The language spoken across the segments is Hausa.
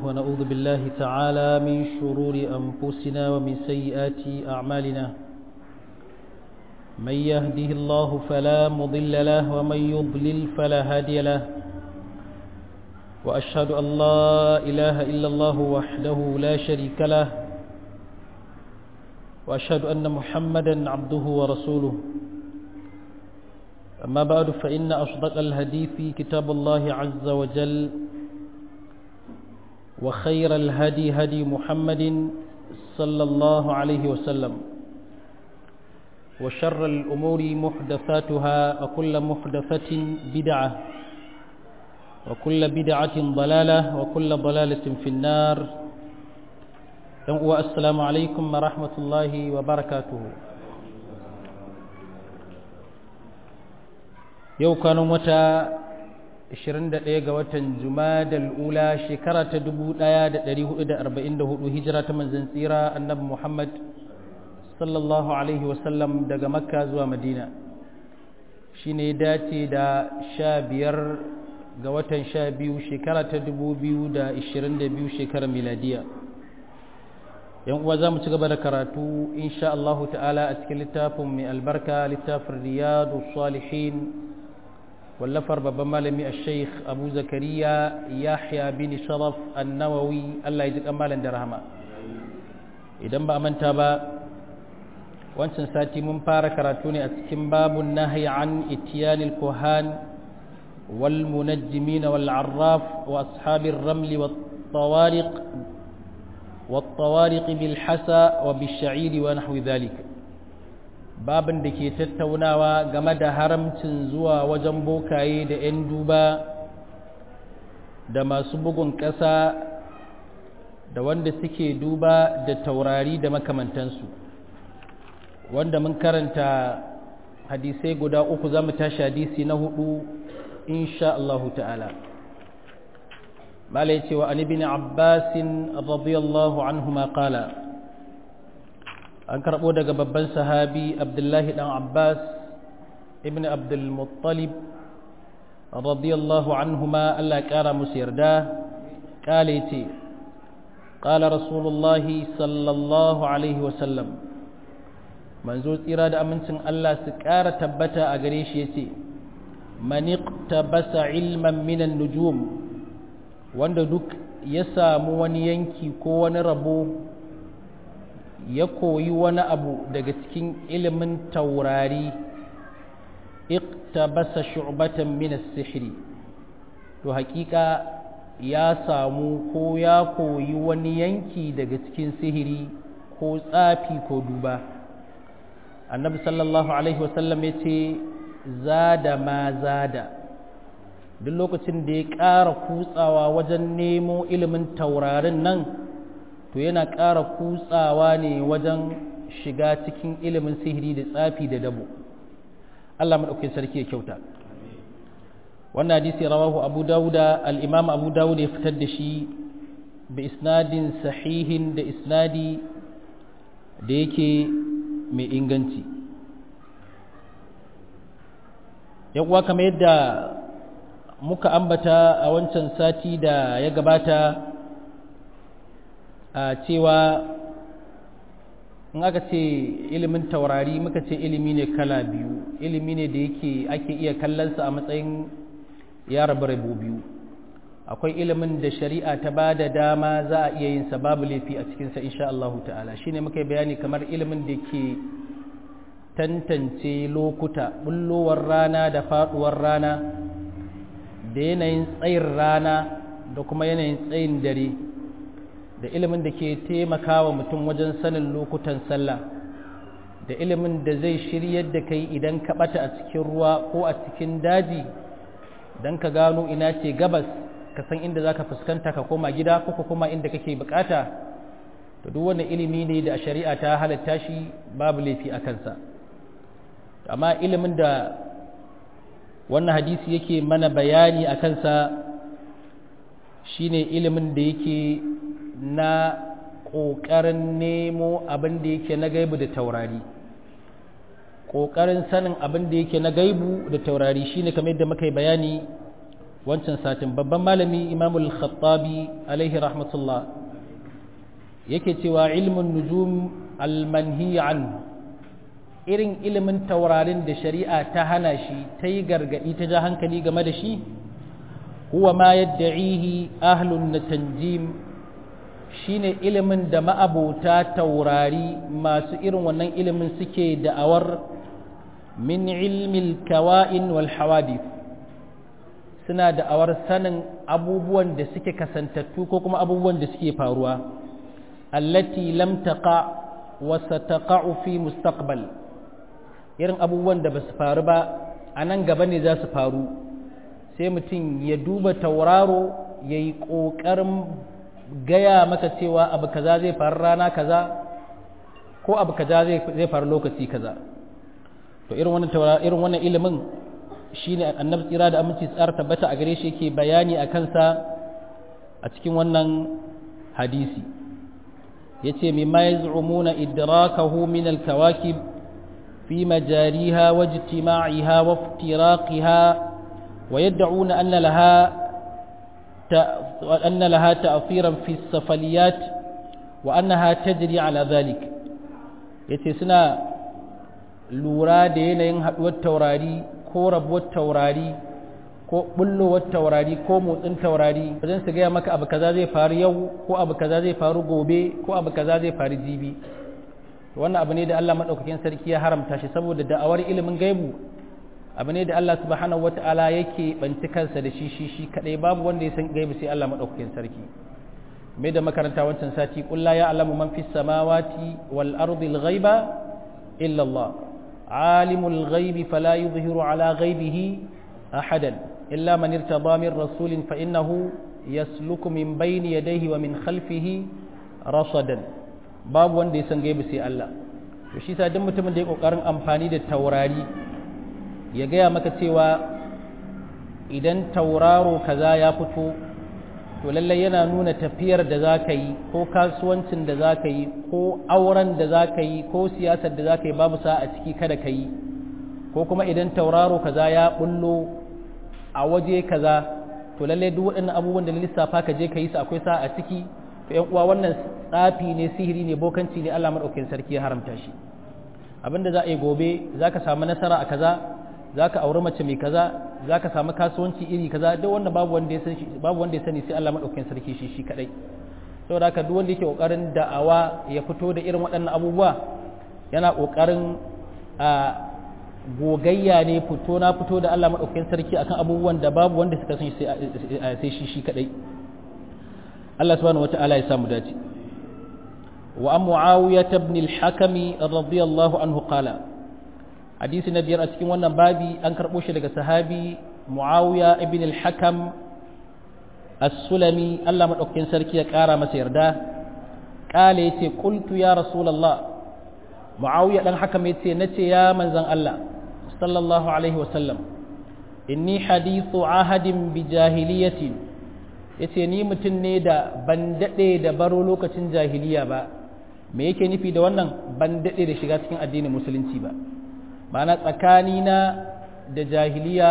ونعوذ بالله تعالى من شرور أنفسنا ومن سيئات أعمالنا من يهده الله فلا مضل له ومن يضلل فلا هادي له وأشهد أن لا إله إلا الله وحده لا شريك له وأشهد أن محمدا عبده ورسوله أما بعد فإن أصدق الهدي كتاب الله عز وجل وخير الهدي هدي محمد صلى الله عليه وسلم وشر الأمور محدثاتها وكل محدثة بدعة وكل بدعة ضلالة وكل ضلالة في النار والسلام عليكم ورحمة الله وبركاته yau kwanan wata 21 ga watan jumadal ula shekara ta 1444 hijira ta manzan tsira annabi muhammad sallallahu alaihi wasallam daga makka zuwa madina shi ne dace da sha biyar ga watan sha biyu shekara ta 2022 shekarar miladiya yan uwa za mu ci gaba da karatu insha Allah ta'ala a cikin littafin mai albarka littafin riyadu salihin wallafar babban malami a sheikh abu zakariya yahya bin sharaf annawawi allah ya ji kamalan da rahama idan ba a manta ba wancan sati mun fara karatu ne a cikin babun nahyi an itiyanil kuhan wal munajjimin wal arraf wa ashabir ramli wat tawariq wat tawariq bil hasa wa bil sha'iri wa nahwi dhalika babin da ke tattaunawa game da haramcin zuwa wajen bokaye da 'yan duba da masu bugun ƙasa da wanda suke duba da taurari da makamantansu wanda mun karanta hadisai guda uku za mu tashi hadisi na hudu insha Allahu ta'ala malai cewa an ibn abbasin radiyallahu anhu ma qala an karɓo daga babban sahabi abdullahi ɗan abbas ibn abdulmuttalib radiyallahu anhuma allah ƙara musu yarda ƙale ce ƙala rasulullahi sallallahu alaihi wasallam manzo tsira da amincin allah su ƙara tabbata a gare shi ya ce basa ilman minan nujum wanda duk ya samu wani yanki ko wani rabo ya koyi wani abu daga cikin ilimin taurari iktabasa shu'batan min as-sihri to hakika ya samu ko ya koyi wani yanki daga cikin sihiri ko tsafi ko duba annabi sallallahu alaihi wasallam ya ce zada ma zada duk lokacin da ya ƙara kutsawa wajen nemo ilimin taurarin nan to yana ƙara kutsawa ne wajen shiga cikin ilimin sihiri da tsafi da dabo Allah maɗaukin sarki ya kyauta wannan hadisi rawahu abu dawuda al'imam abu dawuda ya fitar da shi bi isnadin sahihin da isnadi da yake mai inganci uwa kamar yadda muka ambata a wancan sati da ya gabata a cewa in aka ce ilimin taurari muka ce ilimi ne kala biyu ilimi ne da yake ake iya kallonsa a matsayin ya rabu rabu biyu akwai ilimin da shari'a ta ba da dama za a iya yin babu laifi a cikinsa insha Allah ta'ala shine muka yi bayani kamar ilimin da ke tantance lokuta bullowar rana da faduwar rana da yanayin tsayin rana da kuma yanayin tsayin dare da ilimin da ke taimakawa mutum wajen sanin lokutan sallah da ilimin da zai shiryar da kai idan ka bata a cikin ruwa ko a cikin daji don ka gano ina ce gabas ka san inda za ka fuskanta ka koma gida ko ka koma inda kake bukata to duk wannan ilimi ne da a shari'a ta halatta shi babu laifi a kansa amma ilimin da wannan hadisi yake mana bayani a kansa shine ilimin da yake na ƙoƙarin nemo abin da yake na gaibu da taurari ƙoƙarin sanin abin da yake na gaibu da taurari shine kamar yadda muka yi bayani wancan satin babban malami imamul khattabi alaihi rahmatullah yake cewa ilmin nujum almanhi an irin ilimin taurarin da shari'a ta hana shi ta yi gargaɗi ta ja hankali game da shi huwa ma yadda'ihi ahlun na tanjim shine ilimin da ma'abota taurari masu irin wannan ilimin suke da'awar min ilmil kawa'in wal hawadith suna da'awar sanin abubuwan da suke kasantattu ko kuma abubuwan da suke faruwa allati lam taqa wa sataqa'u fi mustaqbal irin abubuwan da basu faru ba a nan gaba ne za su faru sai mutum ya duba tauraro ya yi ƙoƙarin gaya maka cewa abu kaza zai faru rana kaza ko abu kaza zai faru lokaci kaza to irin wannan irin wannan ilimin shine annabi tsira da aminci tsar tabbata a gare shi yake bayani a kansa a cikin wannan hadisi yace mimma yaz'umuna idrakahu min al-kawakib fi majariha wa ijtima'iha wa iftiraqiha wa yad'una anna laha أن لها تأثيرا في السفليات وأنها تجري على ذلك يتسنى lura da yanayin haɗuwar taurari ko rabuwar taurari ko bullowar taurari ko motsin taurari wajen su gaya maka abu kaza zai faru yau ko abu kaza zai faru gobe ko abu kaza zai faru jibi wannan abu ne da Allah maɗaukakin sarki ya haramta shi saboda da'awar ilimin gaibu abu ne da Allah subhanahu wata'ala yake banci kansa da shi shi shi kadai babu wanda ya san gaibu sai Allah maɗaukakin sarki mai da makaranta wancan sati kulla ya alamu man fis samawati wal ardi al ghaiba illa Allah عالم الغيب فلا يظهر على غيبه أحدا إلا من ارتضى من رسول فإنه يسلك من بين يديه ومن خلفه رصدا باب wanda ya san gaibi sai Allah to shi sa duk mutumin da ya kokarin amfani da taurari ya gaya maka cewa idan tauraro kaza ya fito to lallai yana nuna tafiyar da za ka yi ko kasuwancin da za ka yi ko auren da za ka yi ko siyasar da za ka yi babu sa a ciki kada ka yi ko kuma idan tauraro kaza ya bullo a waje kaza to lallai duk waɗannan abubuwan da lissafa ka je ka yi su akwai sa a ciki to ƴan uwa wannan tsafi ne sihiri ne bokanci ne Allah madaukakin sarki ya haramta shi abinda za a yi gobe za ka samu nasara a kaza za ka auri mace mai kaza za ka samu kasuwanci iri kaza duk wanda babu wanda ya sani babu wanda ya sani sai Allah madaukakin sarki shi shi kadai saboda haka duk wanda yake kokarin da'awa ya fito da irin waɗannan abubuwa yana kokarin a gogayya ne fito na fito da Allah madaukakin sarki akan abubuwan da babu wanda suka sani sai shi shi kadai Allah subhanahu wataala ya samu dace wa an muawiyah ibn al-hakami radiyallahu anhu qala hadisi na biyar a cikin wannan babi an karɓo shi daga sahabi muawiya ibn al-hakam as-sulami Allah madaukakin sarki ya ƙara masa yarda kale yace qultu ya rasulullah muawiya dan hakam yace nace ya manzon Allah sallallahu alaihi wa sallam inni hadithu ahadin bi jahiliyatin yace ni mutum ne da ban dade da baro lokacin jahiliya ba me yake nufi da wannan ban dade da shiga cikin addinin musulunci ba ma'ana tsakanina da jahiliya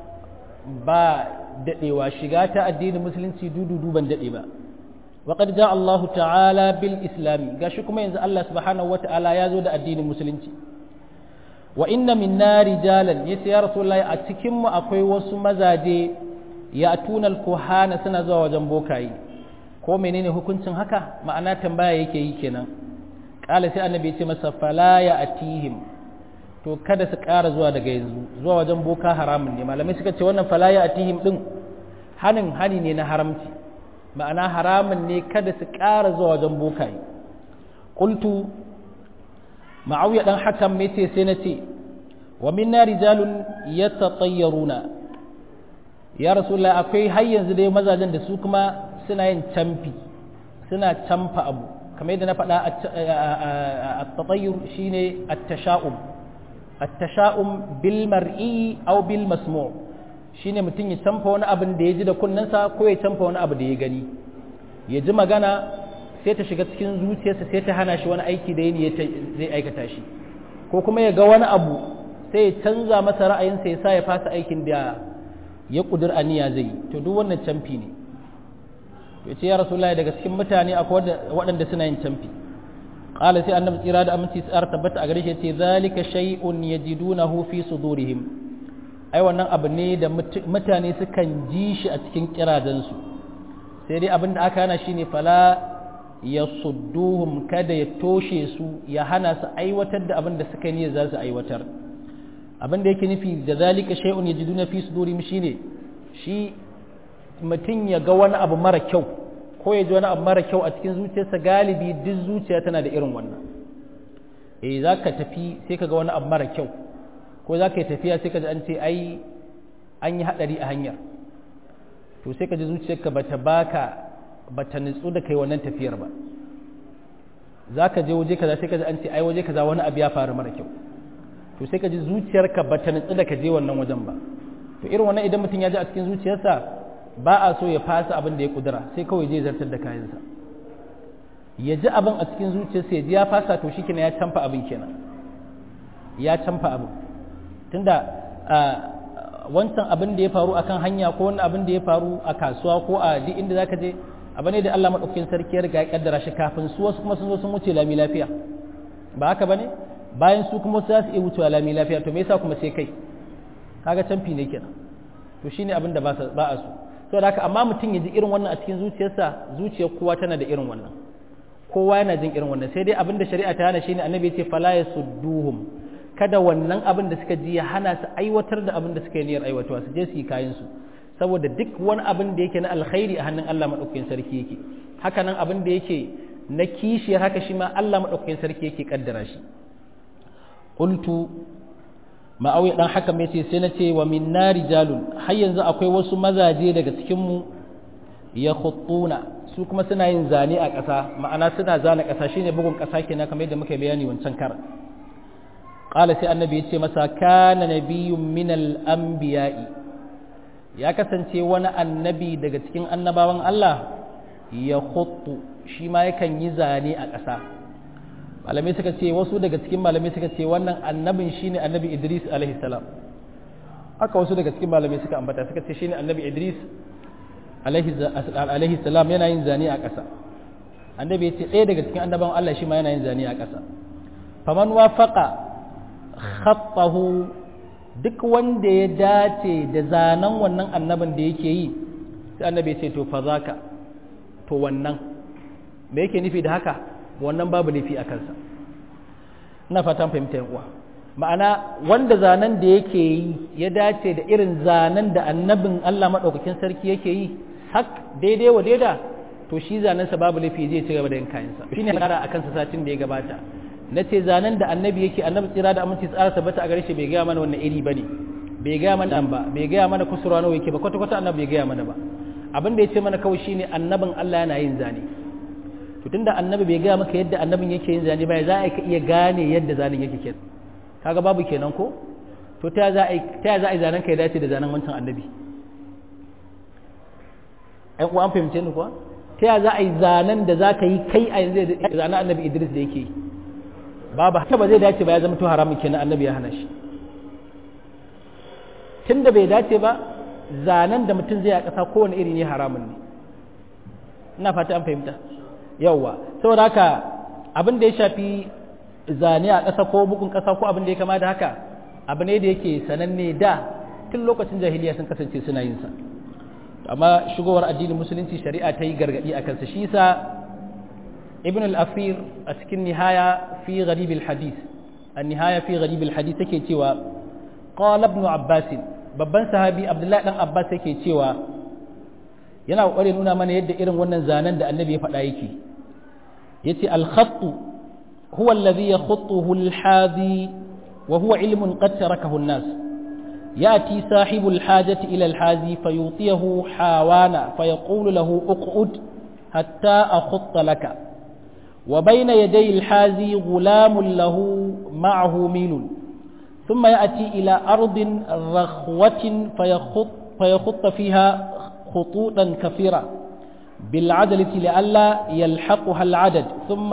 ba daɗewa shiga ta addinin musulunci dududu ban daɗe ba waƙar ja Allah ta'ala bil islami gashi kuma yanzu Allah subhanahu wa ta'ala ya zo da addinin musulunci wa inna minna rijalan yace ya rasulullahi a cikin mu akwai wasu mazaje ya tunal kuhana suna zuwa wajen bokaye ko menene hukuncin haka ma'ana tambaya yake yi kenan qala sai annabi ya ce masa fala ya atihim to kada su ƙara zuwa daga yanzu zuwa wajen boka haramun ne malamai suka ce wannan falaya atihim din hanin hani ne na haramci ma'ana haramun ne kada su ƙara zuwa wajen bokaye qultu ma'awiya dan hakan me ce sai na ce wa minna rijalun yatatayyaruna ya rasulullah akwai har yanzu dai mazajen da su kuma suna yin camfi suna camfa abu kamar yadda na faɗa at-tatayyur shine at-tasha'um التشاؤم بالمرئي أو بالمسموع shine mutum ya canfa wani abin da ya ji da kunnensa ko ya canfa wani abu da ya gani ya ji magana sai ta shiga cikin zuciyarsa sai ta hana shi wani aiki da ya zai aikata shi ko kuma ya ga wani abu sai ya canza masa ra'ayinsa ya sa ya fasa aikin da ya kudur aniya zai to duk wannan camfi ne to ce ya rasulullahi daga cikin mutane akwai waɗanda suna yin camfi qala sai annabi tsira da aminci tsar tabbata a gare shi ce zalika shay'un yajidunahu fi sudurihim ai wannan abu ne da mutane sukan ji shi a cikin kiradansu sai dai abin da aka hana shine fala ya sudduhum kada ya toshe su ya hana su aiwatar da abin da suka yi za su aiwatar abin da yake nufi da zalika shay'un yajiduna fi sudurihim shine shi mutum ya ga wani abu mara kyau ko ya ji wani abu mara kyau a cikin zuciyarsa galibi duk zuciya tana da irin wannan eh za ka tafi sai ka ga wani abu mara kyau ko za ka yi tafiya sai ka ji an ce ai an yi haɗari a hanyar to sai ka ji zuciyarka bata baka bata nutsu da kai wannan tafiyar ba za ka je waje kaza sai ka ji an ce ai waje kaza wani abu ya faru mara kyau to sai ka ji zuciyarka bata nutsu da ka je wannan wajen ba to irin wannan idan mutum ya ji a cikin zuciyarsa ba a so ya fasa abin da ya kudura sai kawai je zartar da kayansa ya ji abin a cikin zuciyarsa ya ji ya fasa to shi kenan ya canfa abin kenan ya canfa abin tunda wancan abin da ya faru akan hanya ko wani abin da ya faru a kasuwa ko a duk inda zaka je abu ne da Allah madaukakin sarki ya riga ya kaddara shi kafin su wasu kuma sun zo sun wuce lami lafiya ba haka bane bayan su kuma su za su iya wucewa lami lafiya to me yasa kuma sai kai kaga canfi ne kenan to shine abin da ba a so saboda haka amma mutum ya ji irin wannan a cikin zuciyarsa zuciyar kowa tana da irin wannan kowa yana jin irin wannan sai dai abin da shari'a ta hana shine annabi ya ce fala yasudduhum kada wannan abin da suka ji ya hana su aiwatar da abin da suka yi niyyar aiwatarwa su je su yi kayan su saboda duk wani abin da yake na alkhairi a hannun Allah madaukakin sarki yake haka nan abin da yake na kishiyar haka shi ma Allah madaukakin sarki yake kaddara shi qultu ma'auya dan haka mai ce sai na ce wa min nari jalun har yanzu akwai wasu mazaje daga cikin mu ya khuttuna su kuma suna yin zane a ƙasa ma'ana suna zana ƙasa shine bugun ƙasa kenan kamar yadda muka bayani wancan kar qala sai annabi ya ce masa kana nabiyyun min al-anbiya'i ya kasance wani annabi daga cikin annabawan Allah ya khuttu shi ma yakan yi zane a ƙasa malamai suka ce wasu daga cikin malamai suka ce wannan annabin shine annabi Idris alaihi salam haka wasu daga cikin malamai suka ambata suka ce shine annabi Idris alaihi salam yana yin zane a ƙasa annabi ya ce ɗaya daga cikin annabawan Allah shi ma yana yin zane a ƙasa faman wafaqa khattahu duk wanda ya dace da zanen wannan annabin da yake yi sai annabi ya ce to fa zaka to wannan me yake nufi da haka wannan babu laifi a kansa ina fatan fahimta yan uwa ma'ana wanda zanen da yake yi ya dace da irin zanen da annabin Allah madaukakin sarki yake yi hak daidai wa daida to shi zanen sa babu laifi zai ci gaba da yin kayansa shine kara akan sa satin da ya gabata na ce zanen da annabi yake annabi tsira da aminci tsara tabbata a gare shi bai gaya mana wannan iri bane bai gaya mana dan ba bai gaya mana kusurwa nawa yake ba kwata kwata annabi bai gaya mana ba abin da ya ce mana kawai shine annabin Allah yana yin zane to tunda annabi bai gaya maka yadda annabin yake yin zane ba za a ka iya gane yadda zanen yake kenan kaga babu kenan ko to ta za a ta za a zanen ka ya dace da zanen wancan annabi ai ko an fahimce ni kuwa ta za a yi zanen da za ka yi kai a yanzu zanen annabi Idris da yake yi babu haka ba zai dace ba ya zama to haramun kenan annabi ya hana shi tunda bai dace ba zanen da mutum zai a ƙasa kowane iri ne haramun ne ina fata an fahimta yauwa saboda haka abin da ya shafi zane a ƙasa ko bugun ƙasa ko abin da ya kama da haka abu ne da yake sananne da tun lokacin jahiliya sun kasance suna yin sa amma shigowar addinin musulunci shari'a ta yi gargaɗi a kansa shi sa ibn al-afir a cikin nihaya fi gharib al-hadith an-nihaya fi gharib al-hadith take cewa qala ibn abbas babban sahabi abdullahi dan abbas yake cewa yana kokari nuna mana yadda irin wannan zanen da annabi ya faɗa yake yace al-khattu huwa alladhi yakhutuhu al-hadi wa huwa ilmun qad tarakahu an-nas يأتي صاحب الحاجة إلى الحازي فيعطيه حاوانا فيقول له اقعد حتى أخط لك وبين يدي الحازي غلام له معه ميل ثم يأتي إلى أرض رخوة فيخط, فيخط فيها خطوطا كثيرة بالعدلة لئلا يلحقها العدد ثم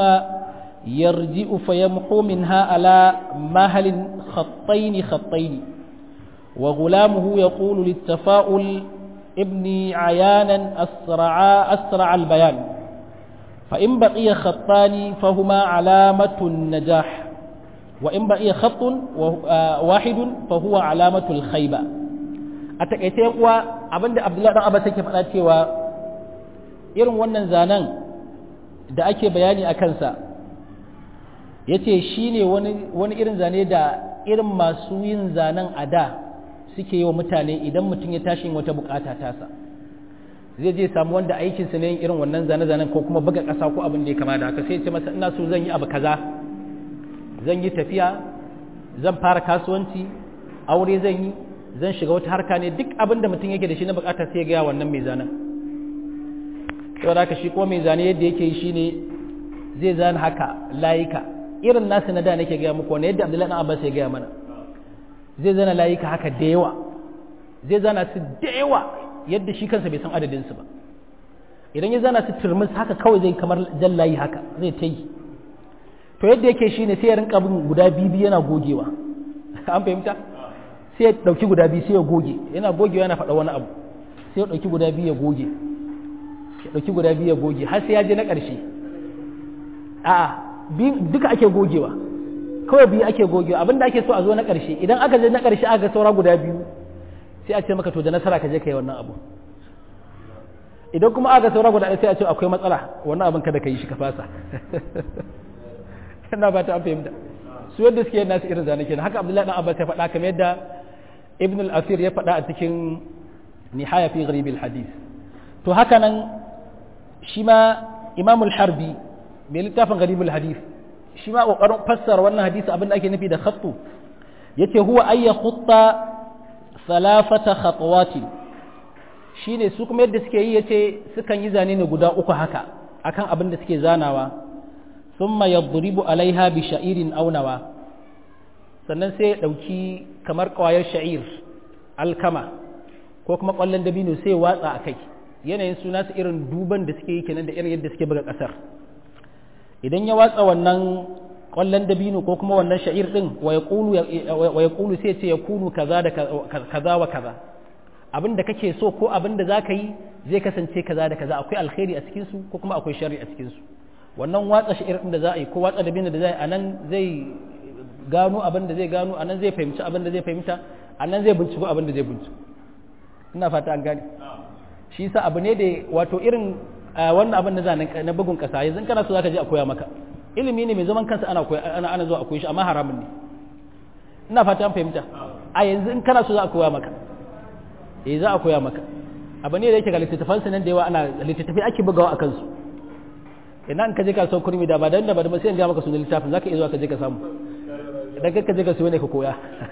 يرجئ فيمحو منها على مهل خطين خطين وغلامه يقول للتفاؤل ابني عيانا أسرع, أسرع البيان فإن بقي خطان فهما علامة النجاح وإن بقي خط واحد فهو علامة الخيبة أتكيتي يقوى أبن عبد الله أبا سيكي فأتي و irin wannan zanen da ake bayani a kansa ya ce shi ne wani irin zane da irin masu yin zanen a da suke yi wa mutane idan mutum ya tashi wata bukata tasa zai je samu wanda aikinsa ne yin irin wannan zane-zanen ko kuma buga ƙasa ko abin da ya kama da haka sai ce masa ina so zan yi abu kaza zan yi tafiya zan fara kasuwanci aure zan yi zan shiga wata harka ne duk abin da mutum yake da shi na bukata sai ya gaya wannan mai zanen saboda haka shi ko mai zane yadda yake yi shine zai zana haka layika irin nasu na da nake gaya muku wani yadda abdullahi dan abbas ya gaya mana zai zana layika haka da yawa zai zana su da yawa yadda shi kansa bai san adadin su ba idan ya zana su turmus haka kawai zai kamar jan layi haka zai ta yi to yadda yake shine sai ya rinka bin guda biyu yana gogewa an fahimta sai ya dauki guda biyu sai ya goge yana gogewa yana faɗa wani abu sai ya dauki guda biyu ya goge ya ɗauki guda biyu ya goge har sai ya je na ƙarshe a'a duka ake gogewa kawai biyu ake gogewa abinda ake so a zo na ƙarshe idan aka je na ƙarshe aka ga saura guda biyu sai a ce maka to da nasara ka je ka yi wannan abu idan kuma aka saura guda ɗaya sai a ce akwai matsala wannan abin kada ka yi shi ka fasa ina ba ta an fahimta su yadda suke yin nasu irin zane kenan haka abdullahi dan abbas ya faɗa kamar yadda ibn al-asir ya faɗa a cikin nihaya fi gharib al-hadith to haka nan shi ma imamul harbi mai littafin garibul hadith shi ma ƙoƙarin fassara wannan hadisi abin da ake nufi da khattu yace huwa ayya khutta salafata khatwati shine su kuma yadda suke yi yace sukan yi zane ne guda uku haka akan abin da suke zanawa thumma yadribu alaiha bi sha'irin aw nawa sannan sai ya dauki kamar ƙwayar sha'ir alkama ko kuma ƙwallon dabino sai ya watsa a kai yanayin suna su irin duban da suke yi kenan da irin yadda suke buga ƙasar idan ya watsa wannan ƙwallon dabino ko kuma wannan sha'ir ɗin wa ya ƙulu sai ce ya kunu kaza da kaza wa kaza abin da kake so ko abin da za ka yi zai kasance kaza da kaza akwai alkhairi a cikinsu ko kuma akwai shari a cikinsu wannan watsa sha'ir ɗin da za a yi ko watsa dabino da za a yi a nan zai gano abin da zai gano a nan zai fahimci abin da zai fahimta a nan zai binciko abin da zai binciko ina fata an gane shi sa abu ne da wato irin wannan abin na zanen na bugun kasa yanzu kana so zaka je a koya maka ilimi ne mai zaman kansa ana koya ana ana zuwa a koyi shi amma haramun ne ina fata an fahimta a yanzu in kana so za a koya maka eh za a koya maka abu ne da yake ga littattafan nan da yawa ana littattafai ake bugawa akan su ina in ka je ka sau kurmi da ba dan da ba da sai in ga maka sunan littafin zaka iya zuwa ka je ka samu idan ka je ka siyo ne ka koya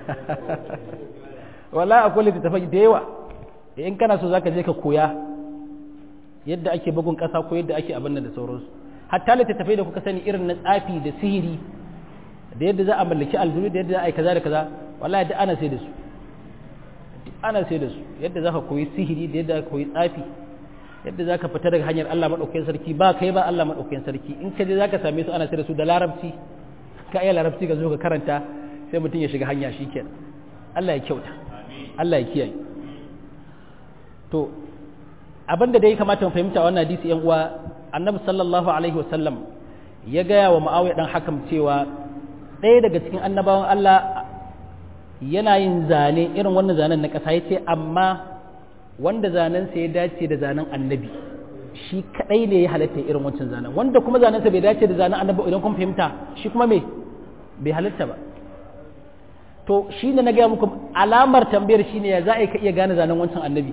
wallahi akwai littattafai da yawa in kana so zaka je ka koya yadda ake bugun ƙasa ko yadda ake abin da sauransu hatta littattafai da kuka sani irin na tsafi da sihiri da yadda za a mallaki aljuru da yadda za a yi kaza da kaza wallahi duk ana sai da su ana sai da su yadda za ka koyi sihiri da yadda za ka koyi tsafi yadda za ka fita daga hanyar Allah maɗaukakin sarki ba kai ba Allah maɗaukakin sarki in ka je za ka same su ana sai da su da larabci ka iya larabci ka zo ka karanta sai mutum ya shiga hanya shi kenan Allah ya kyauta Allah ya kiyaye to abin da dai kamata mu fahimta wannan hadisi yan uwa annabi sallallahu alaihi wasallam ya gaya wa muawiya dan hakam cewa ɗaya daga cikin annabawan Allah yana yin zane irin wannan zanen na ƙasa yace amma wanda zanen sa ya dace da zanen annabi shi kadai ne ya halatta irin wancan zanen wanda kuma zanen sa bai dace da zanen annabi idan kun fahimta shi kuma me bai halatta ba to shi ne na gaya muku alamar tambayar shine ya za a ka iya gane zanen wancan annabi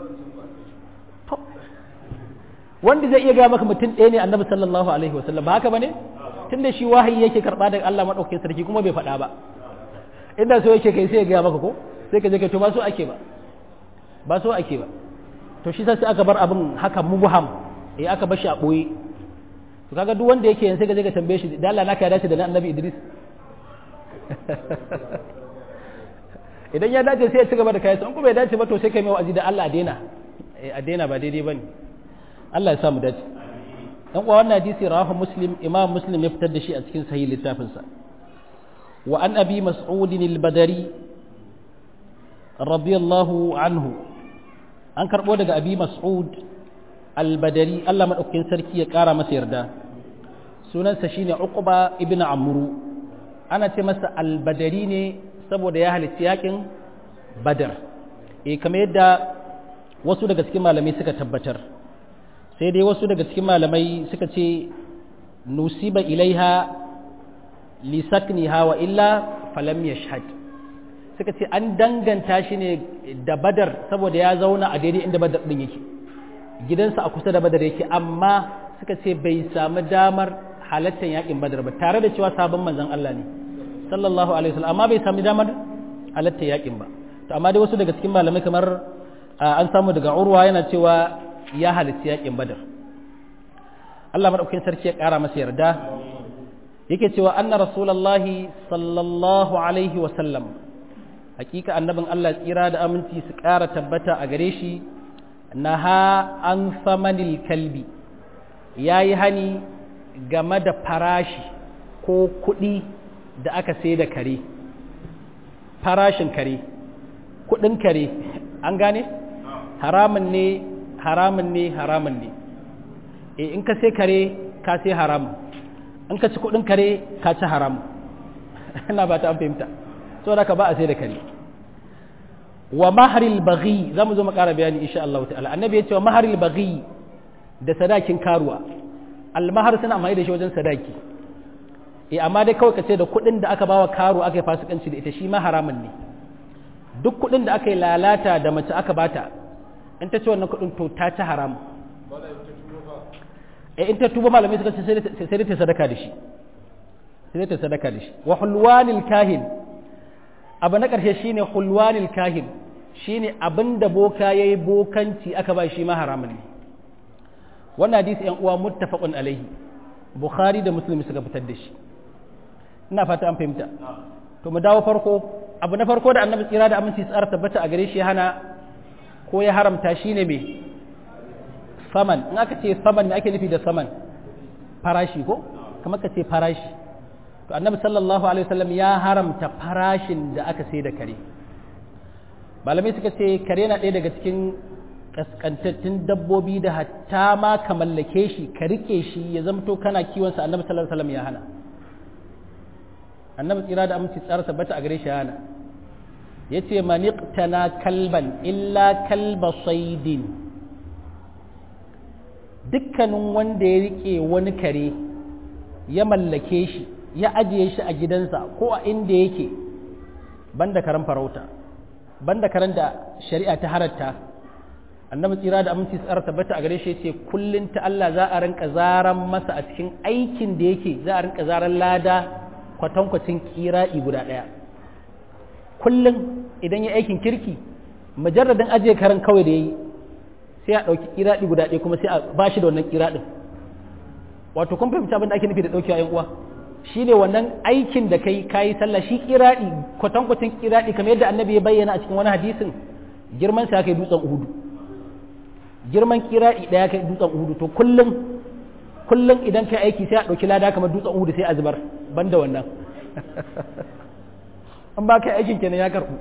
wanda zai iya gaya maka mutum ɗaya ne annabi sallallahu alaihi wasallam ba haka bane tunda shi wahayi yake karɓa daga Allah madaukakin sarki kuma bai faɗa ba inda so yake kai sai ya gaya maka ko sai ka je ka to ba so ake ba ba so ake ba to shi sai aka bar abin haka mubham eh aka bar shi a boye to kaga duk wanda yake yin sai ka je ka tambaye shi da Allah naka ya dace da na annabi Idris idan ya dace sai ya ci gaba da kayansa in kuma ya dace ba to sai kai mai wa'azi da Allah a daina a daina ba daidai bane Allah ya sa mu dace dan uwa wannan hadisi rawahu muslim imam muslim ya fitar da shi a cikin sahih littafin sa wa an abi mas'ud al-badri radiyallahu anhu an karɓo daga abi mas'ud albadari Allah maɗaukakin sarki ya ƙara masa yarda sunansa shine uqba ibn amru ana ce masa albadari ne saboda ya halitta yakin badar eh kamar yadda wasu daga cikin malamai suka tabbatar sai dai wasu daga cikin malamai suka ce nusiba ilaiha lisakniha wa illa falam yashhad suka ce an danganta shi ne da badar saboda ya zauna a daidai inda badar din yake gidansa a kusa da badar yake amma suka ce bai samu damar halattar yakin badar ba tare da cewa sabon manzon Allah ne sallallahu alaihi wasallam amma bai samu damar halattar yakin ba to amma dai wasu daga cikin malamai kamar an samu daga urwa yana cewa ya halitta yakin badar Allah madaukakin sarki ya kara masa yarda yake cewa anna rasulullahi sallallahu alaihi wasallam hakika annabin Allah tsira da aminci su kara tabbata a gare shi naha an samanil kalbi yayi hani game da farashi ko kuɗi da aka sai da kare farashin kare kuɗin kare an gane haramun ne haramun ne haramun ne e in ka sai kare ka sai haramun in ka ci kuɗin kare ka ci haramun ina ba ta an fahimta saboda ka ba a sai da kare wa maharil baghi za mu zo mu ƙara bayani insha Allah ta'ala annabi ya ce wa maharil baghi da sadakin karuwa almahar suna amfani da shi wajen sadaki eh amma dai kawai ka ce da kuɗin da aka bawa karo aka yi fasikanci da ita shi ma haramun ne duk kuɗin da aka yi lalata da mace aka bata in ta ce wannan kuɗin to ta ci haram eh in ta tuba malamai suka ce sai ta sadaka da shi sai ta sadaka da shi wa hulwanil kahin abu na ƙarshe shine hulwanil kahin shine abin da boka yayi bokanci aka ba shi ma haramun ne wannan hadisi yan uwa muttafaqun alaihi bukhari da muslim suka fitar da shi ina fata an fahimta to mu dawo farko abu na farko da annabi tsira da aminci tsara tabbata a gare shi hana ko ya haramta shine me saman in aka ce saman ne ake nufi da saman farashi ko kamar ka ce farashi to annabi sallallahu alaihi wasallam ya haramta farashin da aka sai da kare malamai suka ce kare na ɗaya daga cikin kaskantattun dabbobi da hatta ma ka mallake shi ka rike shi ya zamto kana kiwonsa annabi sallallahu alaihi wasallam ya hana annabi tsira da aminci tsara tabbata a gare shi ya hana yace maniqtana kalban illa kalba saidin dukkanin wanda ya rike wani kare ya mallake shi ya ajiye shi a gidansa ko a inda yake banda karen farauta banda karen da shari'a ta haratta annabi tsira da aminci tsara tabbata a gare shi ce kullun ta Allah za a rinka zaran masa a cikin aikin da yake za a rinka zaran lada kwatankwacin kira'i guda ɗaya kullum idan ya aikin kirki mujarradin ajiye karen kawai da ya yi sai a ɗauki kiraɗi guda ɗaya kuma sai a ba shi da wannan kiraɗin wato kun fahimci abin da ake nufi da ɗaukewa yan uwa shi ne wannan aikin da kai kayi sallah shi kiraɗi kwatankwacin kiraɗi kamar yadda annabi ya bayyana a cikin wani hadisin girman sa kai dutsen uhudu girman kiraɗi ɗaya kai dutsen uhudu to kullum kullum idan kai aiki sai a ɗauki lada kamar dutsen uhudu sai a zubar banda wannan an ba kai aikin kenan ya karɓu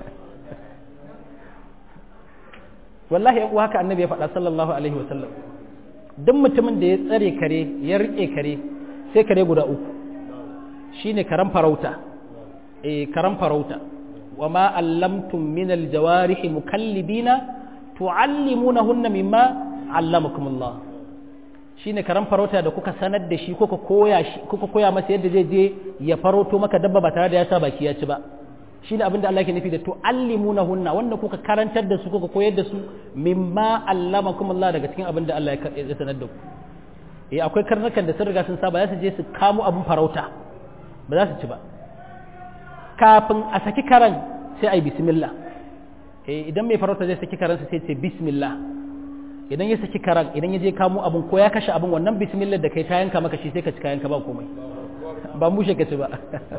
wallahi yan uwa haka annabi ya faɗa sallallahu alaihi wa sallam duk mutumin da ya tsare kare ya rike kare sai kare guda uku shine karan farauta eh karan farauta wa ma allamtum min aljawarihi mukallibina tuallimunahunna mimma allamakumullah shine karan farauta da kuka sanar da shi kuka koya shi kuka koya masa yadda zai je ya farauto maka dabba ba tare da ya sa baki ya ci ba shine abinda Allah yake nufi da tuallimunahunna wanda kuka karantar da su kuka koyar da su mimma allamakumullah daga cikin abinda Allah ya sanar da ku eh akwai karnukan da sun riga sun saba za su je su kamo abin farauta ba za su ci ba kafin a saki karan sai ai bismillah eh idan mai farauta zai saki karansa sai ce bismillah idan ya saki karan idan ya je kamo abin ko ya kashe abin wannan bismillah da kai ta yanka maka shi sai ka ci kayanka ba komai ba mushe ka ci ba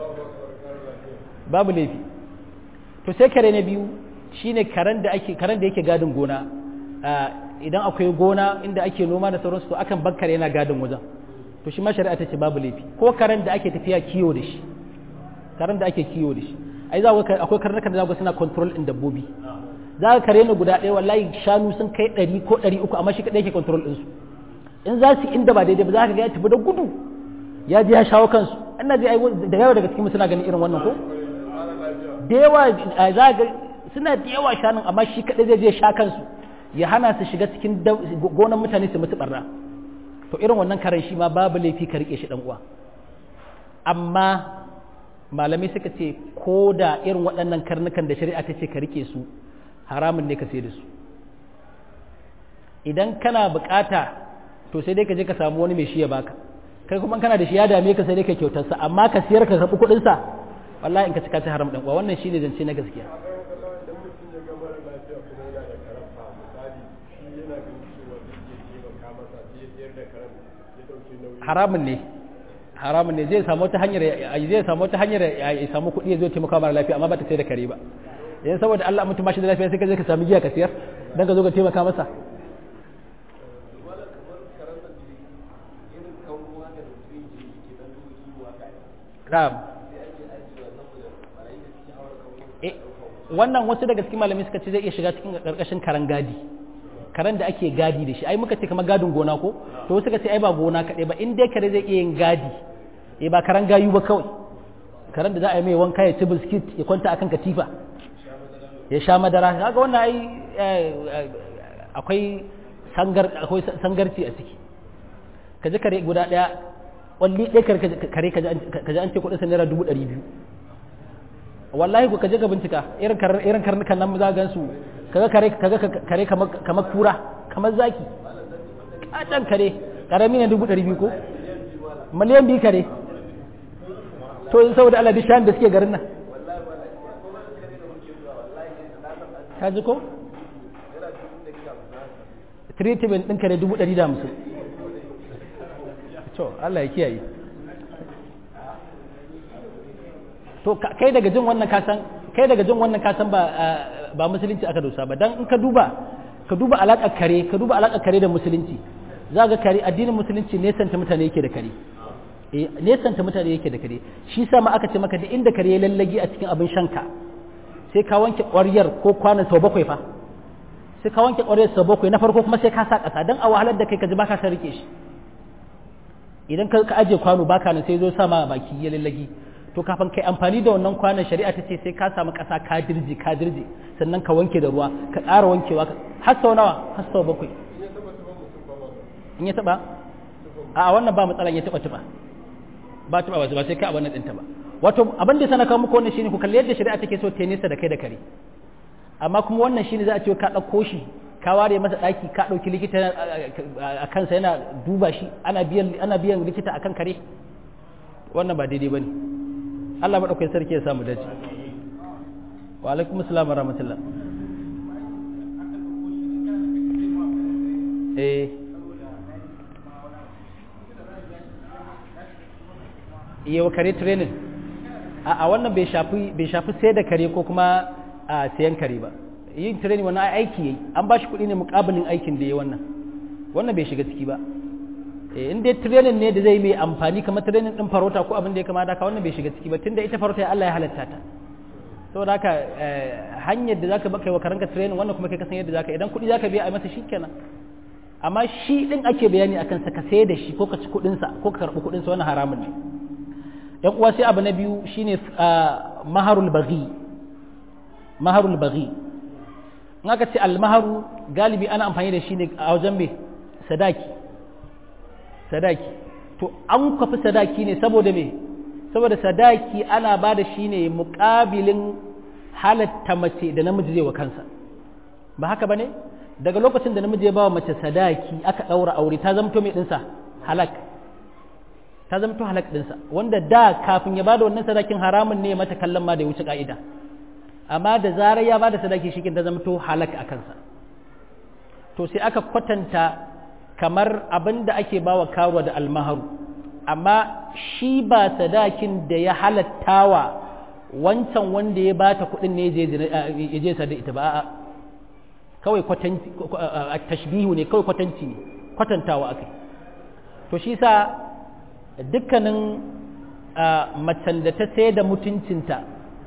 babu laifi to sai kare na biyu shine karen da ake karen da yake gadin gona idan akwai gona inda ake noma da sauransu to akan bar kare yana gadin wajen to shi ma shari'a ta ce babu laifi ko karen da ake tafiya kiyo da shi karen da ake kiyo da shi ai za ka akwai karnukan da za ka suna control din dabbobi za ka kare ni guda ɗaya wallahi shanu sun kai ɗari ko ɗari uku amma shi kaɗai ke control ɗinsu in za su inda ba daidai ba za ka ga ya tafi da gudu ya je ya shawo kansu ina ji da yawa daga cikin suna ganin irin wannan ko da yawa za ga suna da yawa shanun amma shi kaɗai zai je sha kansu ya hana su shiga cikin gonan mutane su mutu barna to irin wannan karen shi ma babu laifi ka rike shi dan uwa amma malamai suka ce ko da irin waɗannan karnukan da shari'a ta ce ka rike su haramun ne ka sai da su idan kana bukata to sai dai ka je ka samu wani mai shi ya baka kai kuma kana da shi ya dame ka sai dai ka kyautar sa amma ka siyar ka karɓi kuɗin sa wallahi in ka cika ta haram dan uwa wannan shine zance na gaskiya haramun ne haramun ne zai samu wata hanyar zai samu wata hanyar ya samu kuɗi ya zo taimaka mara lafiya amma ba ta sai da kare ba yanzu saboda Allah mutum ba shi da lafiya sai ka je ka samu giya ka siyar dan ka zo ka taimaka masa Na'am. wannan wasu daga cikin malamai suka ce zai iya shiga cikin karkashin karan gadi karen da ake gadi da shi ai muka ce kamar gadin gona ko to wasu suka ce ai ba gona kaɗai ba in dai kare zai iya yin gadi eh ba karan gayu ba kawai karen da za a yi mai wanka ya ci biskit ya kwanta akan katifa ya sha madara kaga wannan ai akwai sangar akwai sangarci a ciki ka ji kare guda daya walli ɗaya kare ka ji an ce kuɗinsa naira dubu ɗari biyu wallahi ku kaje ka bincika irin irin karnukan nan za ga su kaga kare kaga kare kamar kura kamar zaki kadan kare karami ne dubu ɗari biyu ko miliyan biyu kare to in saboda Allah bishan da suke garin nan ka ji ko treatment ɗin kare dubu ɗari da hamsin to Allah ya kiyaye to kai daga jin wannan kasan kai daga jin wannan kasan ba ba musulunci aka dosa ba dan in ka duba ka duba alaƙar kare ka duba alaƙar kare da musulunci za ga kare addinin musulunci nesanta mutane yake da kare eh nesanta mutane yake da kare shi sa ma aka ce maka da inda kare ya lallagi a cikin abin shanka sai ka wanke ƙwaryar ko kwanan sau bakwai fa sai ka wanke ƙwaryar sau bakwai na farko kuma sai ka sa ƙasa dan a wahalar da kai ka ji baka san rike shi idan ka aje kwano baka nan sai zo sama baki ya lallagi to kafin kai amfani da wannan kwanan shari'a ta ce sai ka samu ƙasa ka dirje ka dirje sannan ka wanke da ruwa ka ƙara wankewa har sau nawa har sau bakwai in ya taɓa a wannan ba matsalan ya taɓa taɓa ba taɓa ba sai ka abin nan ɗinta ba wato abin da sana kawo muku wannan shine ku kalli yadda shari'a take so ta nesa da kai da kare amma kuma wannan shine za a ce ka ɗauko shi ka ware masa ɗaki ka ɗauki likita a kansa yana duba shi ana biyan ana biyan likita akan kare wannan ba daidai bane Allah maɗaukai sarki ya samu dace wa alaikum assalam wa rahmatullah eh iya wa kare training a wannan bai shafi bai shafi sai da kare ko kuma a sayan kare ba yin training wannan aiki yayi an ba shi kuɗi ne muƙabilin aikin da ya wannan wannan bai shiga ciki ba in dai training ne da zai mai amfani kamar training din farauta ko abin da ya kamata ka wannan bai shiga ciki ba tunda ita farauta Allah ya halatta ta saboda haka hanyar da zaka baka wa karanka training wannan kuma kai ka san yadda zaka idan kuɗi zaka biya a masa shikenan amma shi din ake bayani akan sa ka sayar da shi ko ka ci kuɗin sa ko ka karɓi kuɗin sa wannan haramun ne yan uwa sai abu na biyu shine maharul baghi maharul baghi in aka ce al maharu galibi ana amfani da shi ne a wajen me sadaki sadaki to an kwafi sadaki ne saboda me saboda sadaki ana ba da shi ne muƙabilin halatta mace da namiji zai wa kansa ba haka ba ne daga lokacin da namiji ya ba wa mace sadaki aka ɗaura aure ta zamto mai ɗinsa halak ta zamto halak ɗinsa wanda da kafin ya ba da wannan sadakin haramun ne mata kallon ma da ya wuce ƙa'ida amma da zarar ya ba da sadaki shi ta zamto halak a kansa to sai aka kwatanta kamar abin da ake ba wa karuwa da almaharu amma shi ba sadakin da ya halattawa wancan wanda ya bata kuɗin ne ya je sa da ita ba a kawai tashbihu ne kawai kwatanci ne kwatantawa akai to shi sa dukkanin macen da ta sai da mutuncinta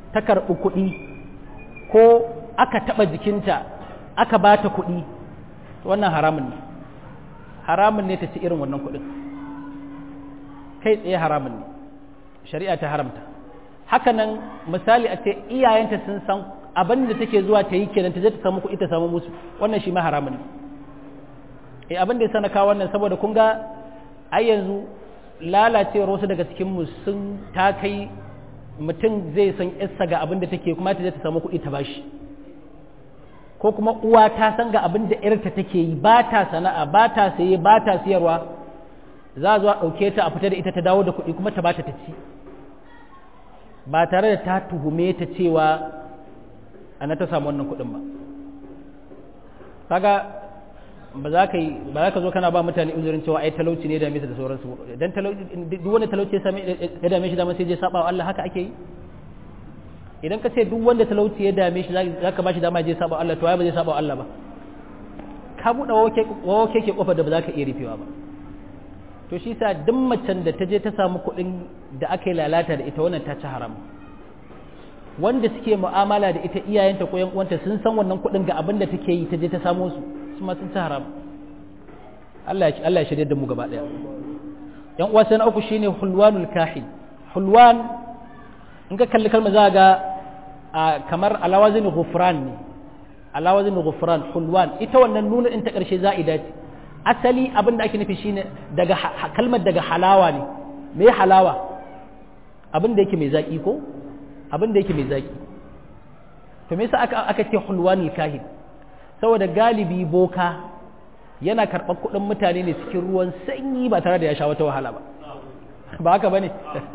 ta karɓi kuɗi ko aka taɓa jikinta aka ba ta kuɗi wannan haramun ne haramun ne ta ci irin wannan kuɗin kai tsaye haramun ne shari'a ta haramta hakanan misali a ce iyayenta sun san abin da take zuwa ta yi kenan ta je ta samu kuɗi ta samu musu wannan shi ma haramun ne eh abin da ya sana kawo wannan saboda kun ga ai yanzu lalacewar wasu daga cikin mu sun ta kai mutum zai san yarsa ga abin da take kuma ta je ta samu kuɗi ta bashi ko kuma uwa ta san ga abin da yarta take yi ba ta sana'a ba ta saye ba ta siyarwa za a zo a ɗauke ta a fita da ita ta dawo da kuɗi kuma ta bata ta ci ba tare da ta tuhume ta cewa ana ta samu wannan kuɗin ba kaga ba za ka yi ba za ka zo kana ba mutane uzurin cewa ai talauci ne da dame su da sauransu dan talauci duk wanda talauci ya same ya dame shi da sai je saba wa Allah haka ake yi idan ka ce duk wanda talauci ya dame shi za ka ba shi dama je saba wa Allah to ai ba zai saba wa Allah ba ka buɗe wawo keke kofar da ba za ka iya rufewa ba to shi sa duk macen da ta je ta samu kuɗin da aka yi lalata da ita wannan ta ci haram wanda suke mu'amala da ita iyayenta ko yan uwanta sun san wannan kuɗin ga abin da take yi ta je ta samo su su ma sun ci haram Allah ya Allah ya shirye da mu gaba daya yan uwa sai na uku shine hulwanul kahin hulwan in ka kalli kalma za ga kamar alawazin ghufran ne alawazin ghufran hulwan ita wannan nuna in ta karshe za'ida ce asali abin da ake nufi shine daga kalmar daga halawa ne me halawa abin da yake mai zaki ko abin da yake mai zaki to me yasa aka aka ce hulwanul kahin saboda galibi boka yana karɓar kuɗin mutane ne cikin ruwan sanyi ba tare da ya sha wata wahala ba ba haka bane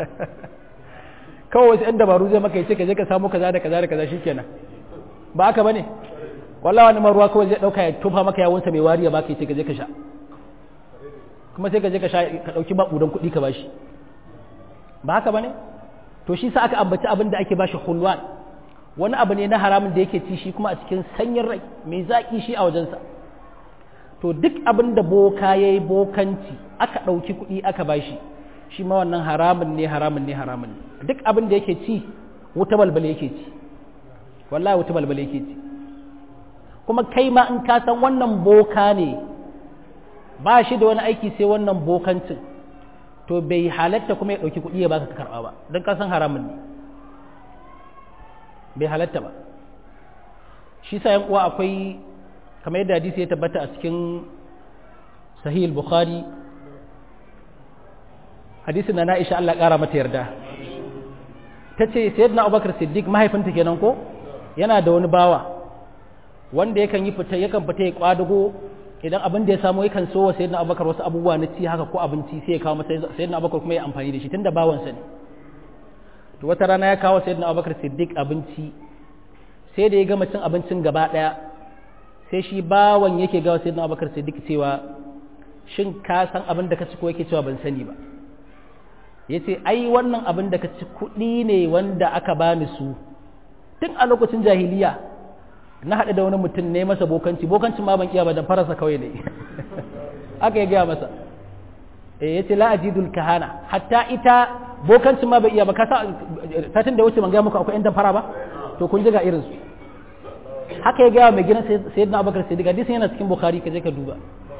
kawai wasu 'yan dabaru zai maka yace ka je ka samu kaza da kaza da kaza shikenan ba haka bane wallahi wani ruwa kawai zai dauka ya tofa maka yawunsa mai wariya baka yace ka je ka sha kuma sai ka je ka sha ka dauki babudan kuɗi ka bashi ba haka bane to shi sa aka ambaci abin da ake bashi hulwan wani abu ne na haramun da yake ci shi kuma a cikin sanyin rai mai zaki shi a wajensa to duk abin da boka yayi bokanci aka dauki kuɗi aka bashi shi ma wannan haramun ne haramun ne haramun ne duk abin da yake ci wuta balbal yake ci wallahi wuta balbal yake ci kuma kai ma in ka san wannan boka ne ba shi da wani aiki sai wannan bokancin to bai halatta kuma ya ɗauki kuɗi ya baka ka karɓa ba don ka san haramun ne bai halatta ba shi sa yan uwa akwai kamar yadda hadisi ya tabbata a cikin sahih bukhari hadisin na Aisha Allah ƙara mata yarda ta ce sayyidina Abubakar Siddiq mahaifinta kenan ko yana da wani bawa wanda yakan yi fita yakan fita ya kwadugo idan abin da ya samu yakan so wa sayyidina Abubakar wasu abubuwa na ci haka ko abinci sai ya kawo masa sayyidina Abubakar kuma ya amfani da shi tunda bawansa ne to wata rana ya kawo sayyidina Abubakar Siddiq abinci sai da ya gama cin abincin gaba daya sai shi bawan yake gawa sayyidina Abubakar Siddiq cewa shin ka san abin da ka ci ko yake cewa ban sani ba ya ce ai wannan abin da ka ci kuɗi ne wanda aka bani su tun a lokacin jahiliya na haɗu da wani mutum ne masa bokanci bokancin ma ban iya ba da farasa kawai ne aka ya gaya masa e ya ce la'ajidul kahana hatta ita bokancin ma bai iya ba kasa satin da wuce ban gaya muku akwai yan fara ba to kun ji ga irinsu haka ya gaya mai gidan sayyidina abubakar siddiq hadisin yana cikin bukhari ka je ka duba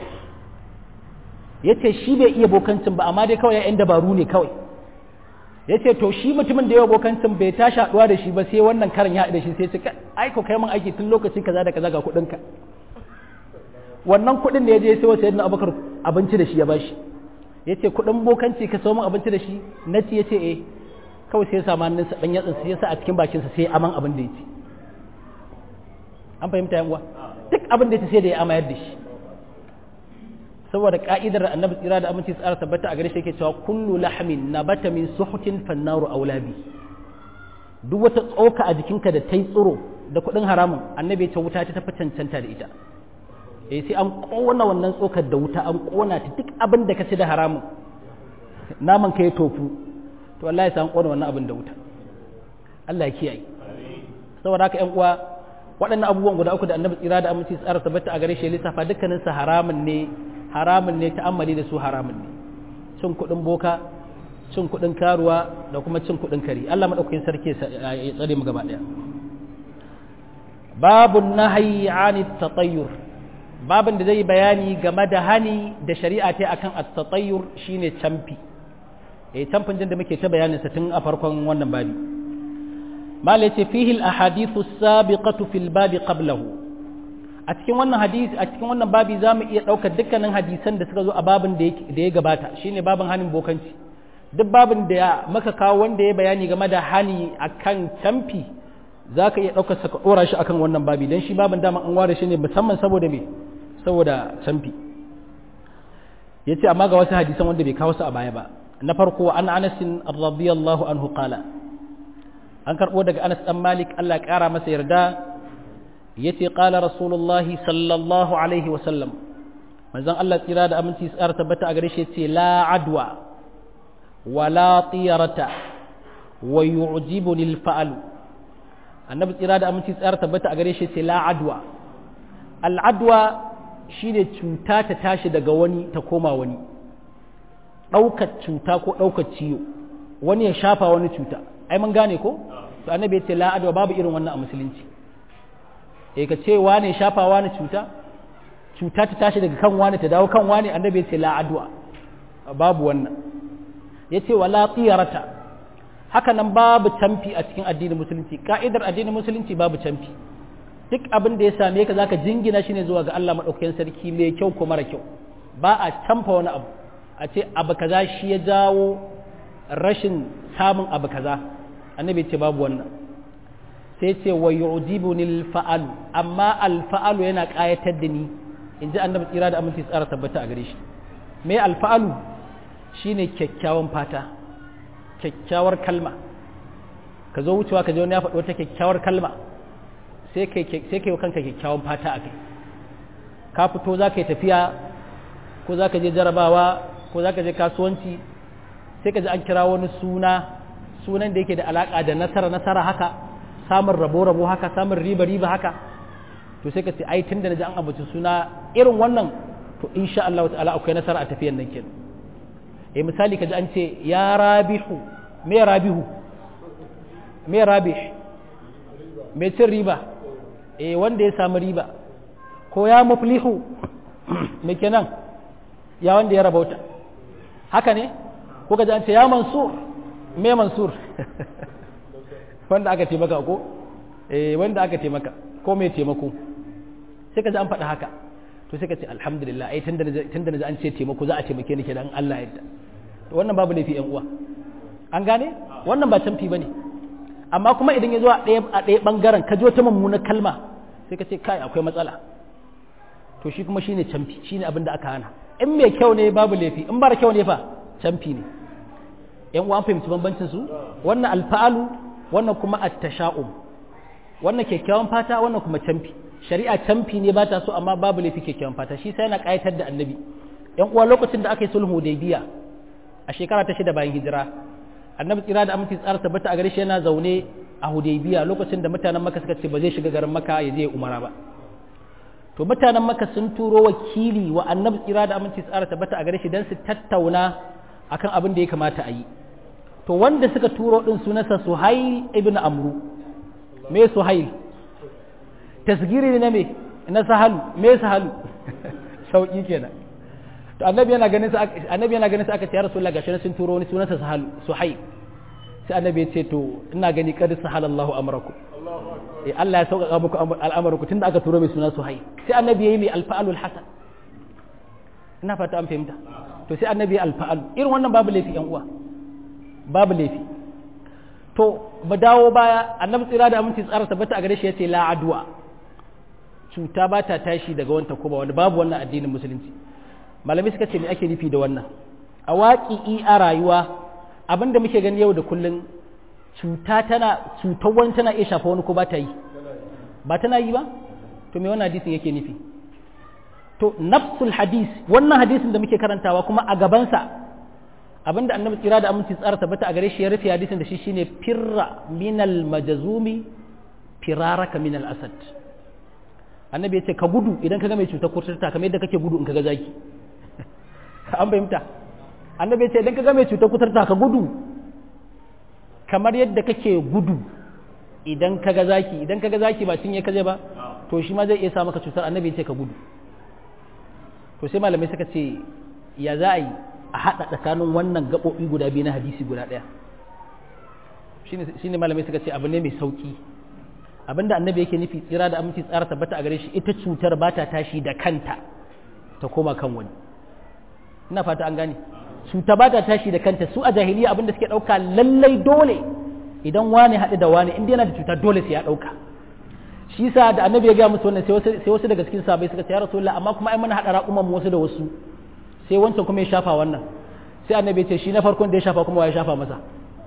ya ce shi bai iya bokancin ba amma dai kawai yan dabaru ne kawai ya ce to shi mutumin da yawa bokancin bai tashi haɗuwa da shi ba sai wannan karin ya haɗu da shi sai ce aiko kai min aiki tun lokaci kaza da kaza ga kuɗinka wannan kuɗin da ya je sai wata yadda abubakar abinci da shi ya bashi ya ce kuɗin bokanci ka samu abinci da shi na ci ya ce eh kawai sai ya samu hannunsa ɗan yatsin sai ya sa a cikin bakinsa sai aman abin da ya ci an fahimta yan uwa duk abin da ya ci sai da ya amayar da shi saboda ka'idar annabi tsira da aminci tsara tabbata a gare shi yake cewa kullu lahmin nabata min suhutin fannaru aulabi duk wata tsoka a jikinka da ta yi tsiro da kuɗin haramun annabi ta wuta ta tafi cancanta da ita eh sai an kona wannan tsokar da wuta an kona ta duk abin da ka ci da haramun naman ka ya tofu to wallahi sai an kona wannan abin da wuta Allah ya kiyaye saboda haka ƴan uwa waɗannan abubuwan guda uku da annabi tsira da aminci tsara tabbata a gare shi lissafa dukkanin sa haramun ne haramun ne ta'ammali da su haramun ne cin kuɗin boka cin kuɗin karuwa da kuma cin kuɗin kare Allah maɗaukakin sarki ya tsare mu gaba ɗaya babun nahayi ani tatayyur babin da zai bayani game da hani da shari'a ta akan at-tatayyur shine camfi eh camfin din da muke ta bayanin sa tun a farkon wannan babi malai ce fihi al-ahadithu as-sabiqatu fil babi qablahu a cikin wannan hadisi a cikin wannan babi zamu iya daukar dukkanin hadisan da suka zo a babin da ya gabata shine babin hanin bokanci duk babin da maka kawo wanda ya bayani game da hani akan camfi za ka iya ɗaukar sa ka ɗora shi akan wannan babi don shi babin dama an ware shi ne musamman saboda me saboda camfi ya ce amma ga wasu hadisan wanda bai kawo su a baya ba na farko an anasin radiyallahu anhu qala an karɓo daga anas ɗan malik allah ƙara masa yarda ya ce ƙala rasulullahi sallallahu alaihi wasallam manzon allah tsira da aminci tsara tabbata a gare shi ya ce la adwa wala tiyarata wa yu'jibuni al-fa'lu annabi tsira da aminci tsara tabbata a gare shi ce la adwa al'adwa shine cuta ta tashi daga wani ta koma wani ɗaukar cuta ko ɗaukar ciwo wani ya shafa wani cuta ai mun gane ko to annabi ya ce la adwa babu irin wannan a musulunci eh ka ce wane shafa wani cuta cuta ta tashi daga kan wani ta dawo kan wani annabi ya ce la adwa babu wannan ya ce wala tsiyarata haka nan babu camfi a cikin addinin musulunci ka'idar addinin musulunci babu camfi duk abin da ya same ka zaka jingina shi ne zuwa ga Allah madaukakin sarki mai kyau ko mara kyau ba a camfa wani abu a ce abu kaza shi ya jawo rashin samun abu kaza annabi ce babu wannan sai ce wa yu'jibuni al-fa'al amma al-fa'alu yana kayatar da ni inji annabi tsira da aminci tsara tabbata a gare shi me al-fa'alu shine kyakkyawan fata kyakkyawar kalma ka zo wucewa ka je wani ya faɗi wata kyakkyawar kalma sai ka yi kanka kyakkyawan fata a kai ka fito za ka yi tafiya ko za ka je jarabawa ko za ka je kasuwanci sai ka ji an kira wani suna sunan da yake da alaƙa da nasara nasara haka samun rabo rabo haka samun riba riba haka to sai ka ce ai tun da na ji an abuci suna irin wannan to insha Allah ta'ala akwai nasara a tafiyan nan kenan eh misali kaji an ce ya rabihu me rabihu me rabih me cin riba eh wanda ya samu riba ko ya muflihu me kenan ya wanda ya rabauta haka ne ko kaji an ce ya mansur me mansur wanda aka taimaka ko eh wanda aka taimaka ko me taimako sai kaji an faɗa haka to sai ka ce alhamdulillah ai tunda tunda na an ce taimako za a taimake ni kenan Allah ya yarda to wannan babu laifi yan uwa an gane wannan ba canfi bane amma kuma idan ya zo a ɗaya a ɗaya bangaren ka ji wata mummunar kalma sai ka ce kai akwai matsala to shi kuma shine canfi shine abin da aka hana in mai kyau ne babu laifi in bara kyau ne fa canfi ne yan uwa an fahimci bambancin su wannan alfa'alu wannan kuma at-tasha'um wannan kyakkyawan fata wannan kuma canfi shari'a canfi ne ba ta so amma babu laifi kyakkyawan fata shi sai yana ƙayatar da annabi yan uwa lokacin da aka yi sulhu hudaybiya a shekara ta shida bayan hijira annabi tsira da aminci tsara tabbata a gare shi yana zaune a hudaybiya lokacin da mutanen maka suka ce ba zai shiga garin maka ya je umara ba to mutanen maka sun turo wakili wa annabi tsira da aminci tsara tabbata a gare shi dan su tattauna akan abin da ya kamata a yi to wanda suka turo din sunansa suhail ibn amru me suhail tasgiri ne me na sahalu me sahalu sauki kenan to annabi yana ganin sa annabi yana ganin sa aka ce ya rasulullah gashi sun turo wani sunansa sahalu suhai sai annabi ya ce to ina gani qad sahalallahu amrakum eh Allah ya sauƙaƙa muku al'amarku tunda aka turo mai suna suhai sai annabi yayi mai alfa'alul hasan ina fata an fahimta to sai annabi alfa'al irin wannan babu laifi yan uwa babu laifi to ba dawo baya annabi tsira da aminci tsara tabbata a gare shi yace la adwa cuta ba ta tashi daga wanta ko ba wani babu wannan addinin musulunci malamai suka ce me ake nufi da wannan a waƙi a rayuwa abinda muke gani yau da kullun cuta tana cutar wani tana iya shafa wani ko ba ta yi ba tana yi ba to me wannan hadisin yake nufi to nafsul hadis wannan hadisin da muke karantawa kuma a gabansa abinda annabi tsira da aminci tsara tabbata a gare shi ya rufe hadisin da shi shine firra minal majazumi firaraka minal asad annabi ya ce ka gudu idan ka ga mai cutar kurturta kamar yadda kake gudu in ka ga zaki an fahimta annabi ce idan ka ga mai cutar kuturta ka gudu kamar yadda kake gudu idan ka ga zaki idan ka ga zaki ba cinye kaje ba to shi ma zai iya sa maka cutar annabi ce ka gudu to sai malamai suka ce ya za a yi a haɗa tsakanin wannan gaɓoɓi guda biyu na hadisi guda ɗaya shi ne malamai suka ce abu ne mai sauƙi abinda annabi yake nufi tsira da aminci tsara tabbata a gare shi ita cutar ba ta tashi da kanta ta koma kan wani ina fata an gane cuta ba ta tashi da kanta su a jahiliya abinda suke ɗauka lallai dole idan wani haɗu da wani inda yana da cuta dole sai ya ɗauka shi sa da annabi ya gaya musu wannan sai wasu daga cikin sabai suka ce ya rasulullah amma kuma ai muna haɗa raƙuman wasu da wasu sai wancan kuma ya shafa wannan sai annabi ya ce shi na farkon da ya shafa kuma ya shafa masa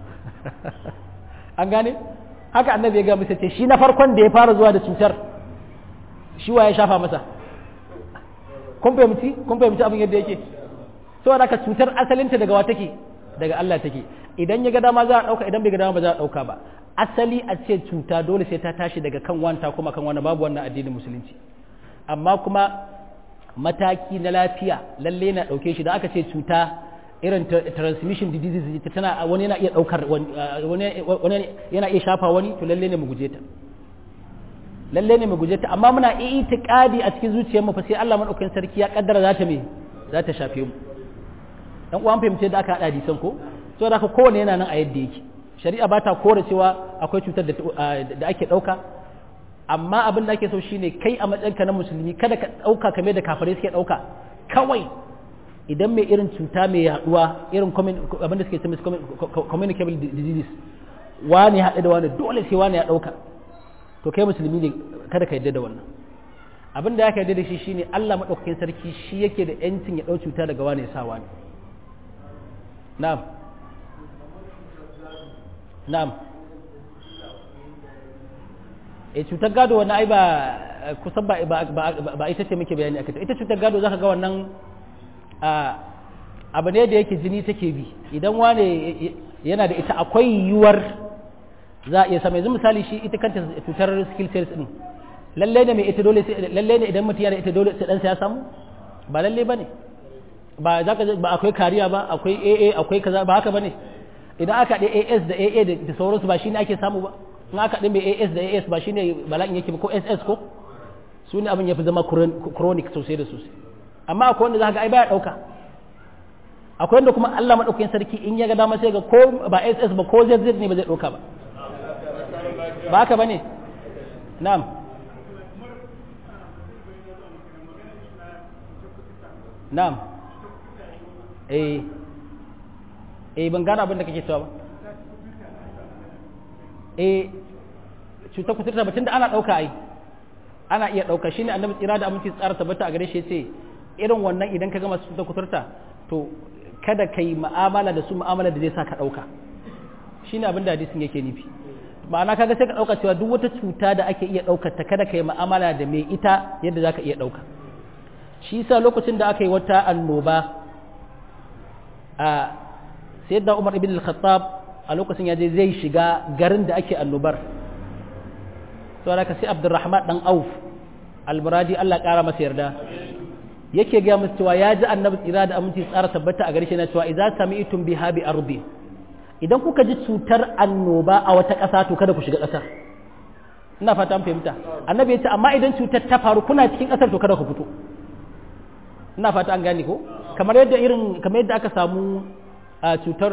an gane haka annabi ya gaya musu ce shi na farkon da ya fara zuwa da cutar shi wa ya shafa masa kun fahimci kun fahimci abin yadda yake saboda haka cutar asalinta daga wa take daga Allah take idan ya ga dama za a dauka idan bai ga dama ba za a dauka ba asali a ce cuta dole sai ta tashi daga kan wanta kuma kan wani babu wannan addinin musulunci amma kuma mataki na lafiya lalle na dauke shi da aka ce cuta irin transmission diseases tana wani yana iya daukar wani yana iya shafa wani to lalle ne mu guje ta lalle ne mu guje ta amma muna itiqadi a cikin zuciyarmu fa sai Allah madaukakin sarki ya kaddara za ta me za ta shafe mu dan uwan fahimce da aka hada hadisan ko to da ka kowane yana nan a yadda yake shari'a ba ta kore cewa akwai cutar da ake dauka amma abin da ake so shine kai a matsayinka na musulmi kada ka dauka kamar da kafirai suke dauka kawai idan mai irin cuta mai yaduwa irin abin da suke ce communicable diseases wani haɗe da wani dole sai wani ya dauka to kai musulmi ne kada ka yadda da wannan abin da ya ka yadda da shi shine Allah madaukakin sarki shi yake da yancin ya dau cuta daga wani ya sa wani na'am na'am e cutar gado wannan ai ba kusan ba ba ita ce muke bayani akai ita cutar gado zaka ga wannan abu ne da yake jini take bi idan wane yana da ita akwai yiwuwar za a iya sama yanzu misali shi ita kanta cutar skill sales din lalle ne mai ita dole lalle ne idan mutum yana ita dole sai dan ya samu ba lalle bane ba za ka ba akwai kariya ba akwai AA akwai kaza ba haka bane idan aka haɗe AS da AA da sauransu ba shi ne ake samu ba in aka haɗe mai AS da AS ba shi ne bala'in yake ba ko SS ko su ne abin ya fi zama chronic sosai da sosai amma akwai wanda za ka ai baya ɗauka akwai wanda kuma Allah maɗaukakin sarki in ya ga dama sai ga ko ba SS ba ko ZZ ne ba zai ɗauka ba ba haka ba ne na'am na'am eh eh ban gane abin da kake cewa ba eh cutar kuturta batun da ana ɗauka ai ana iya ɗauka shine annabi tsira da aminci tsara tabbata a gare shi ce irin wannan idan ka gama cutar kuturta to kada ka yi ma'amala da su ma'amala da zai sa ka ɗauka shine abin da hadisin yake nufi ma'ana kaga sai ka ɗauka cewa duk wata cuta da ake iya ɗaukar ta kada ka yi ma'amala da mai ita yadda za ka iya ɗauka shi yasa lokacin da aka yi wata annoba a sayyidina Umar ibn al-Khattab a lokacin ya je zai shiga garin da ake annobar to da sai Abdurrahman dan Auf al-Muradi Allah kara masa yarda yake ga musu cewa ya ji annabi tsira da aminci tsara tabbata a gare shi na cewa idza sami'tum biha bi ardi idan kuka ji cutar annoba a wata ƙasa to kada ku shiga ƙasar ina fata an fahimta annabi ya ce amma idan cutar ta faru kuna cikin ƙasar to kada ku fito ina fata an gane ko kamar yadda irin kamar yadda aka samu a cutar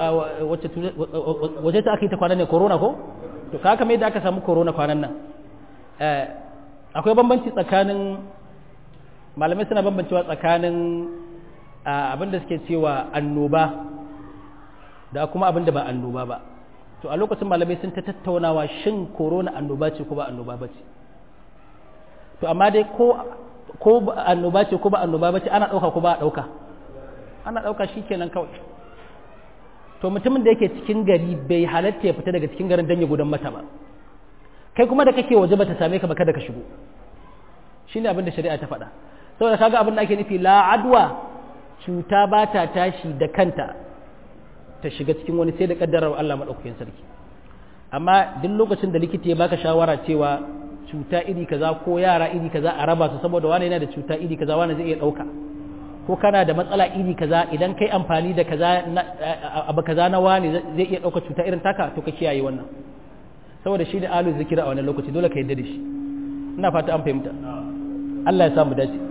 wace ta aka yi ta kwanan ne corona ko to ka kamar yadda aka samu corona kwanan nan akwai bambanci tsakanin malamai suna bambancewa tsakanin abin da suke cewa annoba da kuma abin da ba annoba ba to a lokacin malamai sun ta tattaunawa shin corona annoba ce ko ba annoba ba ce to amma dai ko ko annoba ce ko ba annoba ba ce ana ɗauka ko ba a ɗauka ana ɗauka shi kenan kawai to mutumin da yake cikin gari bai halatta ya fita daga cikin garin don ya gudan mata ba kai kuma da kake waje bata same ka ba kada ka shigo shine abin da shari'a ta faɗa saboda kaga abin da ake nufi la adwa cuta ba ta tashi da kanta ta shiga cikin wani sai da kaddarar Allah madaukakin sarki amma duk lokacin da likita ya baka shawara cewa cuta iri kaza ko yara iri kaza a raba su saboda wani yana da cuta iri kaza wani zai iya ɗauka ko kana da matsala iri kaza idan kai amfani da kaza abu kaza na wani zai iya ɗauka cuta irin taka to ka kiyaye wannan saboda shi da alu zikira a wannan lokaci dole ka yadda da shi ina fata an fahimta Allah ya samu dace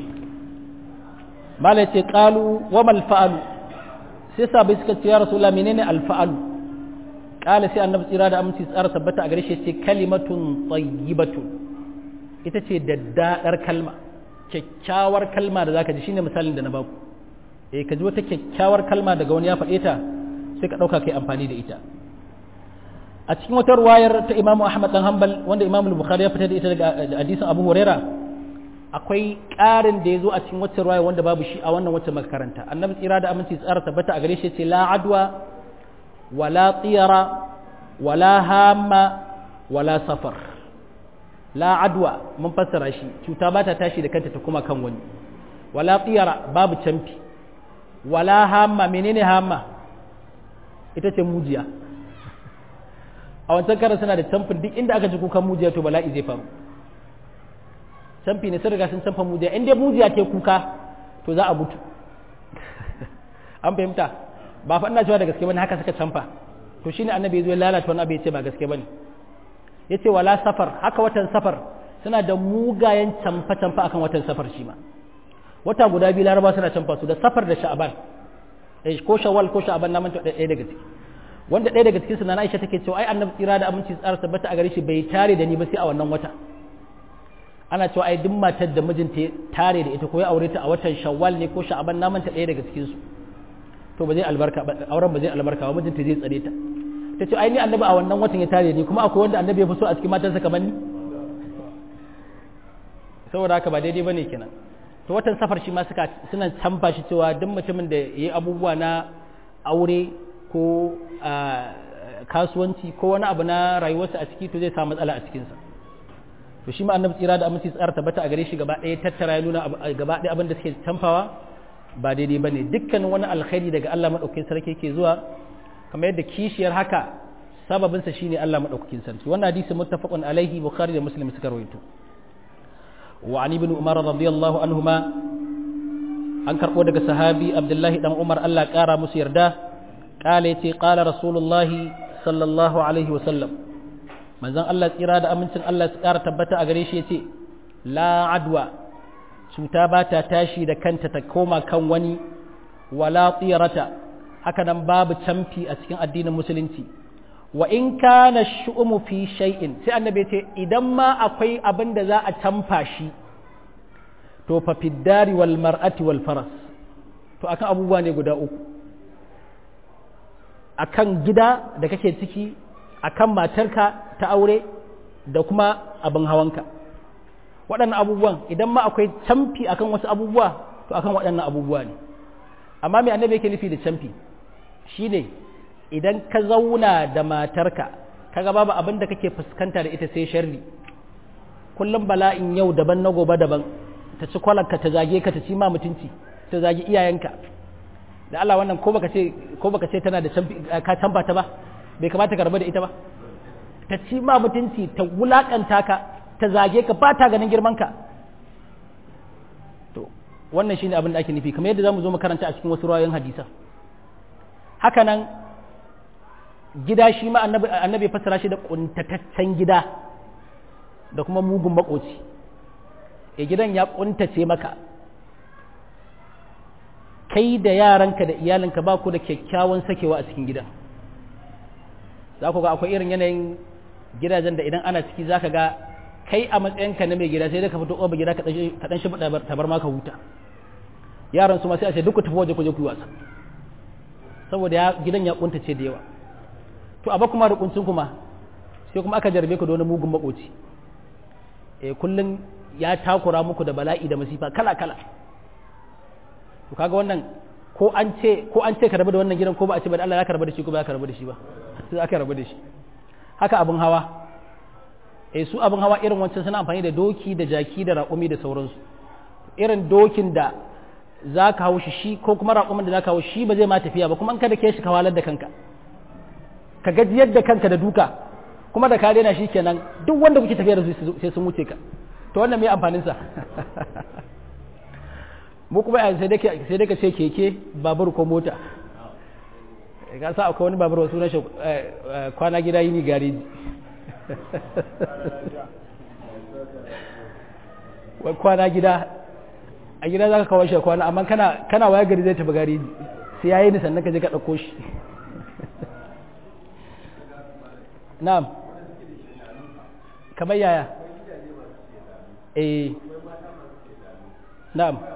mala ce qalu wa mal fa'alu sai sabai suka ce ya rasulullah menene al fa'alu qala sai annabi tsira da aminci tsara tabbata a gare shi ce kalimatun tayyibatun ita ce daddadar kalma kyakkyawar kalma da zaka ji shine misalin da na baku eh ka ji wata kyakkyawar kalma daga wani ya faɗe ta sai ka ɗauka kai amfani da ita a cikin wata ruwayar ta imamu ahmad dan hanbal wanda imamu bukhari ya fitar da ita daga hadisin abu huraira akwai ƙarin da ya zo a cikin wata ruwaya wanda babu shi a wannan wata makaranta annabi tsira da aminci tsara tabbata a gare shi ce la adwa wala tiyara wala hamma wala safar la adwa mun fassara shi cuta ba ta tashi da kanta ta kuma kan wani wala tiyara babu camfi wala hamma menene hamma ita ce mujiya a wancan karan suna da camfin duk inda aka ji kukan mujiya to bala'i zai faru camfi ne sun riga sun camfa mujiya in dai mujiya ke kuka to za a mutu an fahimta ba fa ina cewa da gaske bane haka suka camfa to shine annabi ya zo ya lalata wani abu ya ce ba gaske bane ya ce wala safar haka watan safar suna da mugayen camfa-camfa akan watan safar shi ma wata guda biyu laraba suna camfa su da safar da sha'aban ko shawwal ko sha'aban na manta ɗaya daga ciki wanda ɗaya daga cikin na Aisha take cewa ai annabi tsira da aminci tsara tabbata a gare shi bai tare da ni ba sai a wannan wata ana cewa ai duk matar da mijinta ya tare da ita ko ya aure ta a watan shawwal ne ko sha'aban na manta ɗaya daga cikin su to ba zai albarka ba auren ba zai albarka ba mijinta zai tsare ta ta ce ai ni annabi a wannan watan ya tare ni kuma akwai wanda annabi ya fi so a cikin matansa kamar ni saboda haka ba daidai bane kenan to watan safar shi ma suka suna canfa shi cewa duk mutumin da yayi abubuwa na aure ko kasuwanci ko wani abu na rayuwarsa a ciki to zai samu matsala a cikinsa to shi ma annabi tsira da aminci tsara tabbata a gare shi gaba ɗaya tattara ya nuna gaba ɗaya abin da suke canfawa ba daidai bane dukkanin wani alkhairi daga Allah madaukakin sarki yake zuwa kamar yadda kishiyar haka sababinsa shine Allah madaukakin sarki wannan hadisi muttafaqun alaihi bukhari da muslim suka rawaito wa an ibn umar radiyallahu anhuma an karbo daga sahabi abdullahi dan umar Allah kara musu yarda kala yace qala rasulullahi sallallahu alaihi wa sallam manzon Allah tsira da amincin Allah su kara tabbata a gare shi yace la adwa cuta ba ta tashi da kanta ta koma kan wani wala tsirata haka nan babu camfi a cikin addinin musulunci wa in kana shu'umu fi shay'in sai annabi ce idan ma akwai abin da za a camfa shi to fa fiddari wal mar'ati wal faras to akan abubuwa ne guda uku akan gida da kake ciki akan matarka ta aure da kuma abin hawanka waɗannan abubuwan idan ma akwai camfi akan wasu abubuwa to akan waɗannan abubuwa ne amma mai annabi yake nufi da camfi shine idan ka zauna da matarka kaga babu abin da kake fuskanta da ita sai sharri kullum bala'in yau daban na gobe daban ta ci kwalarka ta zage ka ta ci ma mutunci ta zage iyayenka da Allah wannan ko baka ce ko baka ce tana da ka tamba ta ba bai kamata ka rabu da ita ba ta ci ma mutunci ta wulakanta ka ta zage ka ba ta ganin girman ka to wannan shine abin da ake nufi kamar yadda zamu zo mu karanta a cikin wasu rayoyin hadisa haka nan gida shi ma annabi annabi fassara shi da kuntataccen gida da kuma mugun makoci ya gidan ya kuntace maka kai da yaranka da iyalinka ba ku da kyakkyawan sakewa a cikin gidan za ku ga akwai irin yanayin gidajen da idan ana ciki za ka ga kai a matsayinka na mai gida sai dai ka fito ƙoba gida ka ɗan shi tabar maka huta yaran su ma sai a ce duk ku tafi waje ku je ku yi wasa saboda gidan ya kuntace da yawa to a ba kuma da kuncin kuma sai kuma aka jarbe ku da wani mugun makoci eh kullun ya takura muku da bala'i da masifa kala kala to kaga wannan ko an ce ko an ce ka rabu da wannan gidan ko ba a ce ba Allah ya karba da shi ko ba ya karba da shi ba sai aka rabu da shi haka abin hawa eh su abin hawa irin wancan suna amfani da doki da jaki da raƙumi da sauransu irin dokin da za ka hau shi shi ko kuma raƙumin da za ka hau shi ba zai ma tafiya ba kuma an kada ke shi ka walar da kanka ka gajiyar da kanka da duka kuma da ka daina shi kenan duk wanda kuke tafiya da su sai sun wuce ka to wannan mai amfanin sa mu kuma sai dai ka ce keke babur ko mota ka sa akwai wani babur wasu rashin kwana gida yini gareji kwana gida a gida za ka kawo shi kwana amma kana waya gari zai tafi gareji sai ya yi ni sannan ka je ka ɗauko shi na'am kamar yaya eh na'am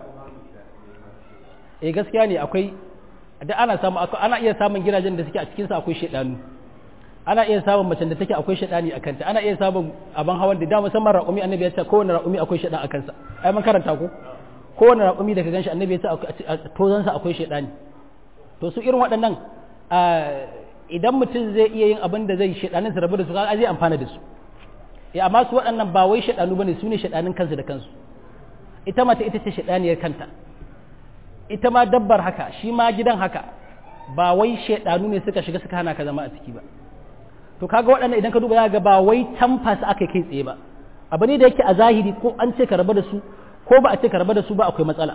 eh gaskiya ne akwai da ana samu ana iya samun gidajen da suke a cikin sa akwai shedanu ana iya samun macen da take akwai shedani a kanta ana iya samun aban hawan da da musamman raƙumi annabi ya ce kowane raƙumi akwai shedan a kansa ai mun karanta ko kowane raƙumi da ka ganshi annabi ya ce a tozan sa akwai shedani to su irin waɗannan idan mutum zai iya yin abin da zai shedanin su rabu da su kaga zai amfana da su eh amma su waɗannan ba wai shedanu bane su ne shedanin kansu da kansu ita mata ita ce shedaniyar kanta ita ma dabbar haka shi ma gidan haka ba wai shaidanu ne suka shiga suka hana ka zama a ciki ba to kaga waɗannan idan ka duba ya ga ba wai tamfa su aka kai tsaye ba abu ne da yake a zahiri ko an ce ka raba da su ko ba a ce ka raba da su ba akwai matsala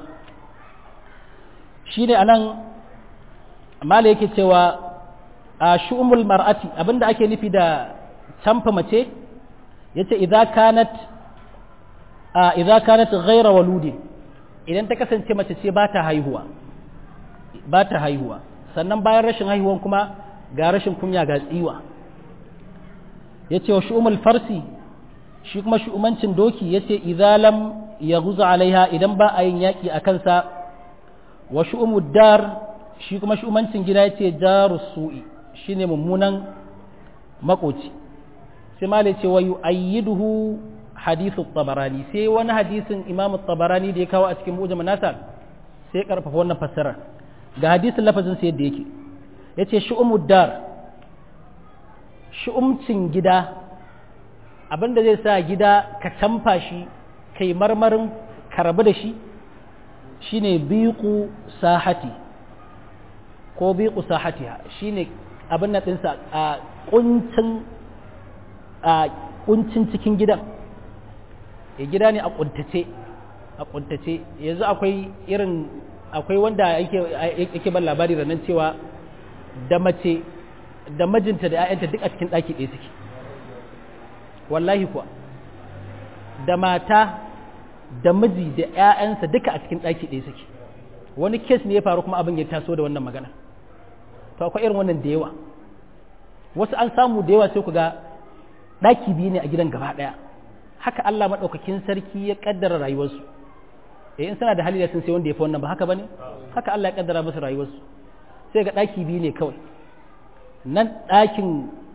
shine anan mala yake cewa a shu'umul mar'ati abinda ake nufi da tamfa mace yace idza kanat idza kanat ghayra waludin idan ta kasance mace ce ba ta haihuwa ba ta haihuwa sannan bayan rashin haihuwan kuma ga rashin kunya ga tsiwa ya ce wa shu'umul farsi shi kuma shu'umancin doki ya ce izalam ya guza alaiha idan ba a yin yaƙi a kansa wa shu'umud dar shi kuma shu'umancin gida ya ce jaru su'i shi ne mummunan makoci sai ma ce wa yu'ayyiduhu hadithu tabarani sai wani hadisin imam tabarani da ya kawo a cikin mujam nasa sai ya karfafa wannan fassara ga hadisin lafazin sai yadda yake yace shu'umud dar shu'umcin gida abinda zai sa gida ka tamfa shi kai marmarin ka rabu da shi shine biqu sahati ko biqu sahatiha shine abin nan ɗinsa a kuncin a kuncin cikin gidan ya gida ne a kuntace a kuntace yanzu akwai irin akwai wanda yake ban labari da nan cewa da mace da majinta da 'ya'yanta duk a cikin ɗaki ɗaya suke wallahi kuwa da mata da miji da 'ya'yansa duka a cikin ɗaki ɗaya suke wani kes ne ya faru kuma abin ya taso da wannan magana to akwai irin wannan da yawa wasu an samu da yawa sai ku ga ɗaki biyu ne a gidan gaba ɗaya haka Allah maɗaukakin sarki ya ƙaddara rayuwarsu eh in suna da hali da sun sai wanda ya fi wannan ba haka bane haka Allah ya ƙaddara musu rayuwarsu sai ga ɗaki biyu ne kawai nan ɗakin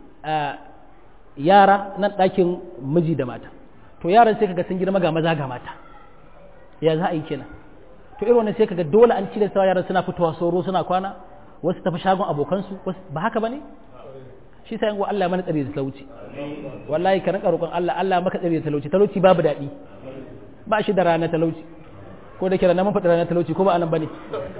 yara nan ɗakin miji da mata to yaran sai kaga sun girma ga maza ga mata ya za a yi kenan to irin wannan sai kaga dole an cire sawa yaran suna fitowa soro suna kwana wasu tafi shagon abokansu ba haka bane shi sai yango Allah mana tsare da talauci wallahi ka rinka roƙon Allah Allah maka tsare da talauci talauci babu daɗi ba shi da rana talauci ko da kira na mun faɗi rana talauci ko ba anan bane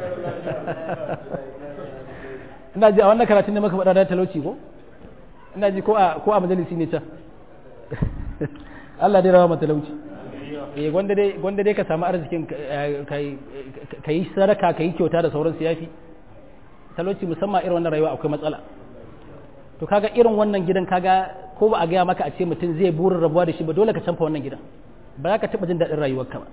ina ji a wannan karatun ne maka faɗa rana talauci ko ina ji ko a ko a majalisi ne can Allah dai rawa mata talauci eh gwanda dai gwanda dai ka samu arzikin kai kai sadaka kai kyauta da sauran su yafi talauci musamman irin wannan rayuwa akwai matsala to kaga irin wannan gidan kaga ko ba a gaya maka a ce mutum zai burin rabuwa da shi ba dole ka canfa wannan gidan ba za ka taɓa jin daɗin rayuwarka ba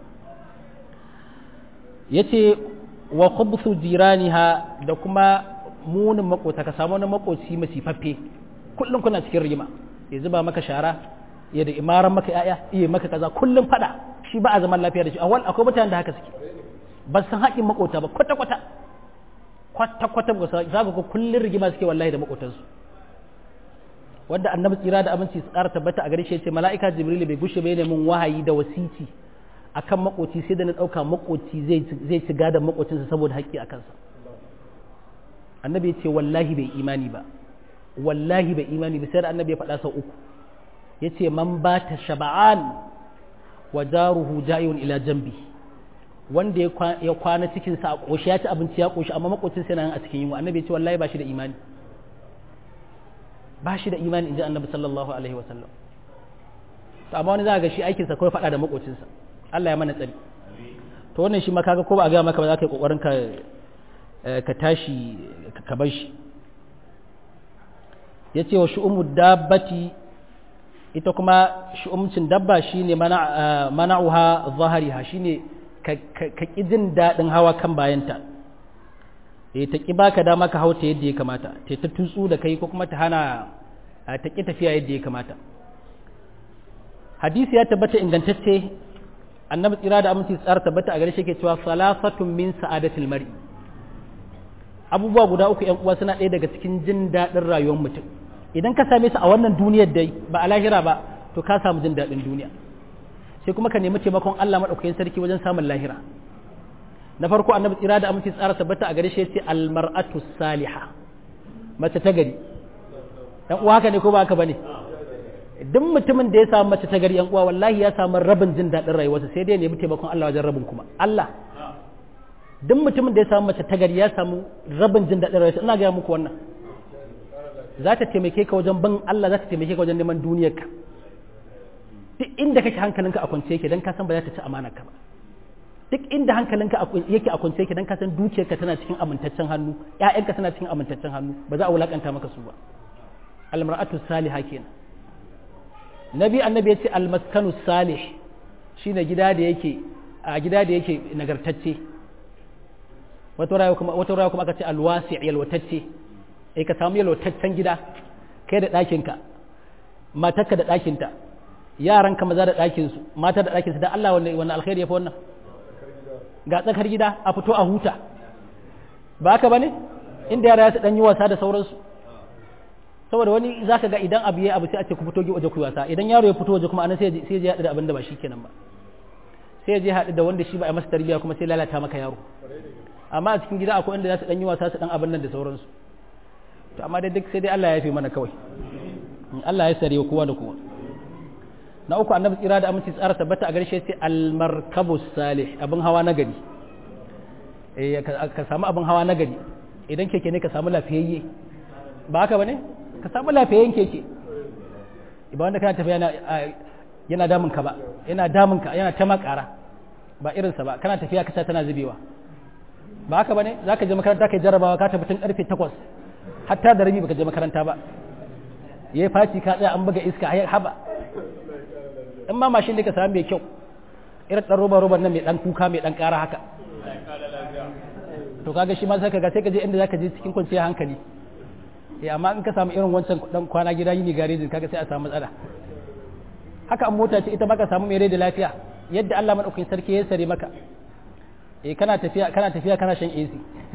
ya ce wa khubsu jiraniha da kuma munin makota ka samu wani makoci masifaffe kullum kuna cikin rigima ya zuba maka shara ya da imaran maka yaya iya maka kaza kullum fada shi ba a zaman lafiya da shi awal akwai mutanen da haka suke ba san haƙin makota ba kwata kwata kwata kwata ba za ka kullum rigima suke wallahi da makotansu wanda annabi tsira da abinci su ƙara tabbata a gare shi ce mala'ika jibril bai gushe bai min wahayi da wasiti akan makoci sai da na ɗauka makoci zai ci gadon makocinsa saboda haƙƙi a kansa annabi ya ce wallahi bai imani ba wallahi bai imani ba sai da annabi ya faɗa sau uku ya ce man ba ta shaba'an wa jaruhu ja'iyun ila jambi wanda ya kwana cikinsa a ƙoshi ya ci abinci ya ƙoshi amma makocinsa yana a cikin yunwa annabi ya ce wallahi ba shi da imani ba shi da imani in ji annabi sallallahu alaihi wasallam to amma wani za ga shi aikinsa kawai faɗa da makocinsa Allah ya mana tsari to wannan shi ma kaga ko ba a ga maka ba za ka yi kokarin ka ka tashi ka bar shi yace wa shu'umu dabbati ita kuma shu'umcin dabba shine mana mana'uha zahariha shine ka ka jin dadin hawa kan bayanta eh ta ki baka dama ka hauta yadda ya kamata ta ta tutsu da kai ko kuma ta hana ta ki tafiya yadda ya kamata hadisi ya tabbata ingantacce annabi tsira da aminci tsara tabbata a gare shi ke cewa salasatun min sa'adatil mar'i abubuwa guda uku yan uwa suna ɗaya daga cikin jin daɗin rayuwar mutum idan ka same su a wannan duniyar dai ba a lahira ba to ka samu jin daɗin duniya sai kuma ka nemi taimakon Allah madaukakin sarki wajen samun lahira na farko annabi tsira da aminci tsara tabbata a gare shi yace almar'atu salihah mace ta gari dan uwa haka ne ko ba haka bane duk mutumin da ya samu mace ta gari yan uwa wallahi ya samu rabin jin daɗin rayuwarsa sai dai nemi taimakon Allah wajen rabin kuma Allah duk mutumin da ya samu mace ta gari ya samu rabin jin daɗin rayuwarsa ina ga muku wannan za ta taimake ka wajen bin Allah za ta taimake ka wajen neman duniyarka duk inda kake hankalinka a kwance yake dan ka san ba za ta ci amanar ka ba duk inda hankalinka yake a kwance yake dan ka san dukiyarka tana cikin amintaccen hannu ƴaƴanka tana cikin amintaccen hannu ba za a wulakanta maka su ba almar'atu salihah kenan nabi annabi ya ce almaskanu salih shine gida da yake a gida da yake nagartacce wata rayuwa kuma wata rayuwa kuma aka ce alwasi' yalwatacce eh ka samu yalwataccen gida kai da ɗakinka matarka da ɗakinta yaranka maza da ɗakinsu mata da ɗakinsu dan Allah wannan wannan alkhairi yafi wannan ga tsakar gida a fito a huta ba haka bane inda yara ya su dan yi wasa da sauransu saboda wani za ka ga idan abu ya abu sai a ce ku fito waje ku wasa idan yaro ya fito waje kuma anan sai ya je haɗu da abin da ba shi kenan ba sai ya je haɗu da wanda shi ba a masa tarbiyya kuma sai lalata maka yaro amma a cikin gida akwai inda za su dan yi wasa su dan abin nan da sauransu to amma dai duk sai dai Allah ya yafe mana kawai Allah ya sare kowa da kowa na uku annabi tsira da aminci tsara tabbata a garshe sai almarkabu salih abin hawa na gari eh ka samu abin hawa na gari idan keke ne ka samu lafiyayye ba haka bane ka samu lafiyayyen keke ba wanda kana tafiya yana yana damun ka ba yana damun ka yana ta makara ba irinsa ba kana tafiya kasa tana zubewa ba haka bane zaka je makaranta kai jarabawa ka tafi tun karfe 8 hatta da rabi baka je makaranta ba yayi faci ka tsaya an buga iska ai haba in ma mashin ne ka samu mai kyau irin dan roba roban nan mai dan kuka mai dan kara haka to kaga shi ma sai kaga sai ka je inda zaka je cikin kwanciyar hankali eh amma in ka samu irin wancan dan kwana gida yini garejin kaga sai a samu matsala haka an mota ce ita baka samu mai rai da lafiya yadda Allah madaukakin sarki ya sare maka eh kana tafiya kana tafiya kana shan AC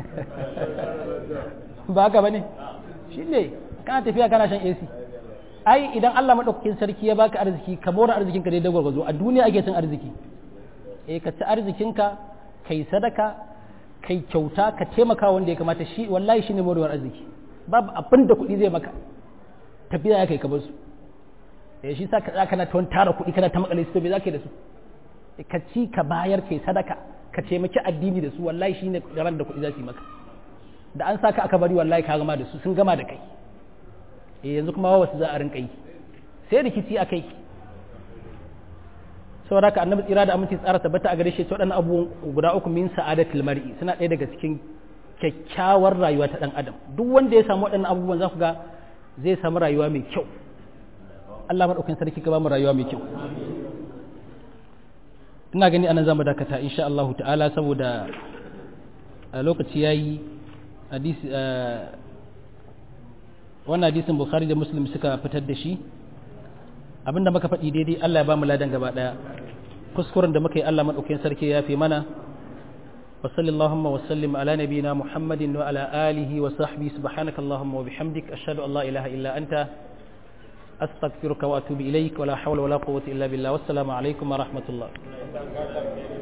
ba haka bane shine kana tafiya kana shan AC ai idan Allah madaukakin sarki ya baka arziki ka mora arzikinka dai dagwargwazo a duniya ake cin arziki eh ka ci arzikinka kai sadaka kai kyauta ka taimaka wanda ya kamata shi wallahi shine morewar arziki babu abin da kuɗi zai maka tafiya ya kai ka basu ya shi sa ka za kana ta tara kuɗi kana ta makale su to me za ka yi da su ka ci ka bayar kai sadaka ka taimaki addini da su wallahi shine ran da kuɗi za su yi maka da an saka aka bari wallahi ka gama da su sun gama da kai eh yanzu kuma wasu za a rinka yi sai rikici a kai saboda haka annabi tsira da aminci tsara tabbata a gare shi waɗannan abubuwan guda uku min sa'adatul mar'i suna ɗaya daga cikin kyakkyawar rayuwa ta ɗan adam duk wanda ya samu waɗannan abubuwan za ku ga zai samu rayuwa mai kyau Allah maɗaukin sarki ka ba mu rayuwa mai kyau ina gani anan zamu dakata insha Allah ta'ala saboda lokaci yayi hadisi wannan hadisin Bukhari da Muslim suka fitar da shi abinda muka faɗi daidai Allah ya ba mu ladan gaba ɗaya kuskuren da muka yi Allah maɗaukin sarki ya fi mana وصل اللهم وسلم على نبينا محمد وعلى آله وصحبه سبحانك اللهم وبحمدك أشهد أن لا إله إلا أنت أستغفرك وأتوب إليك ولا حول ولا قوة إلا بالله والسلام عليكم ورحمة الله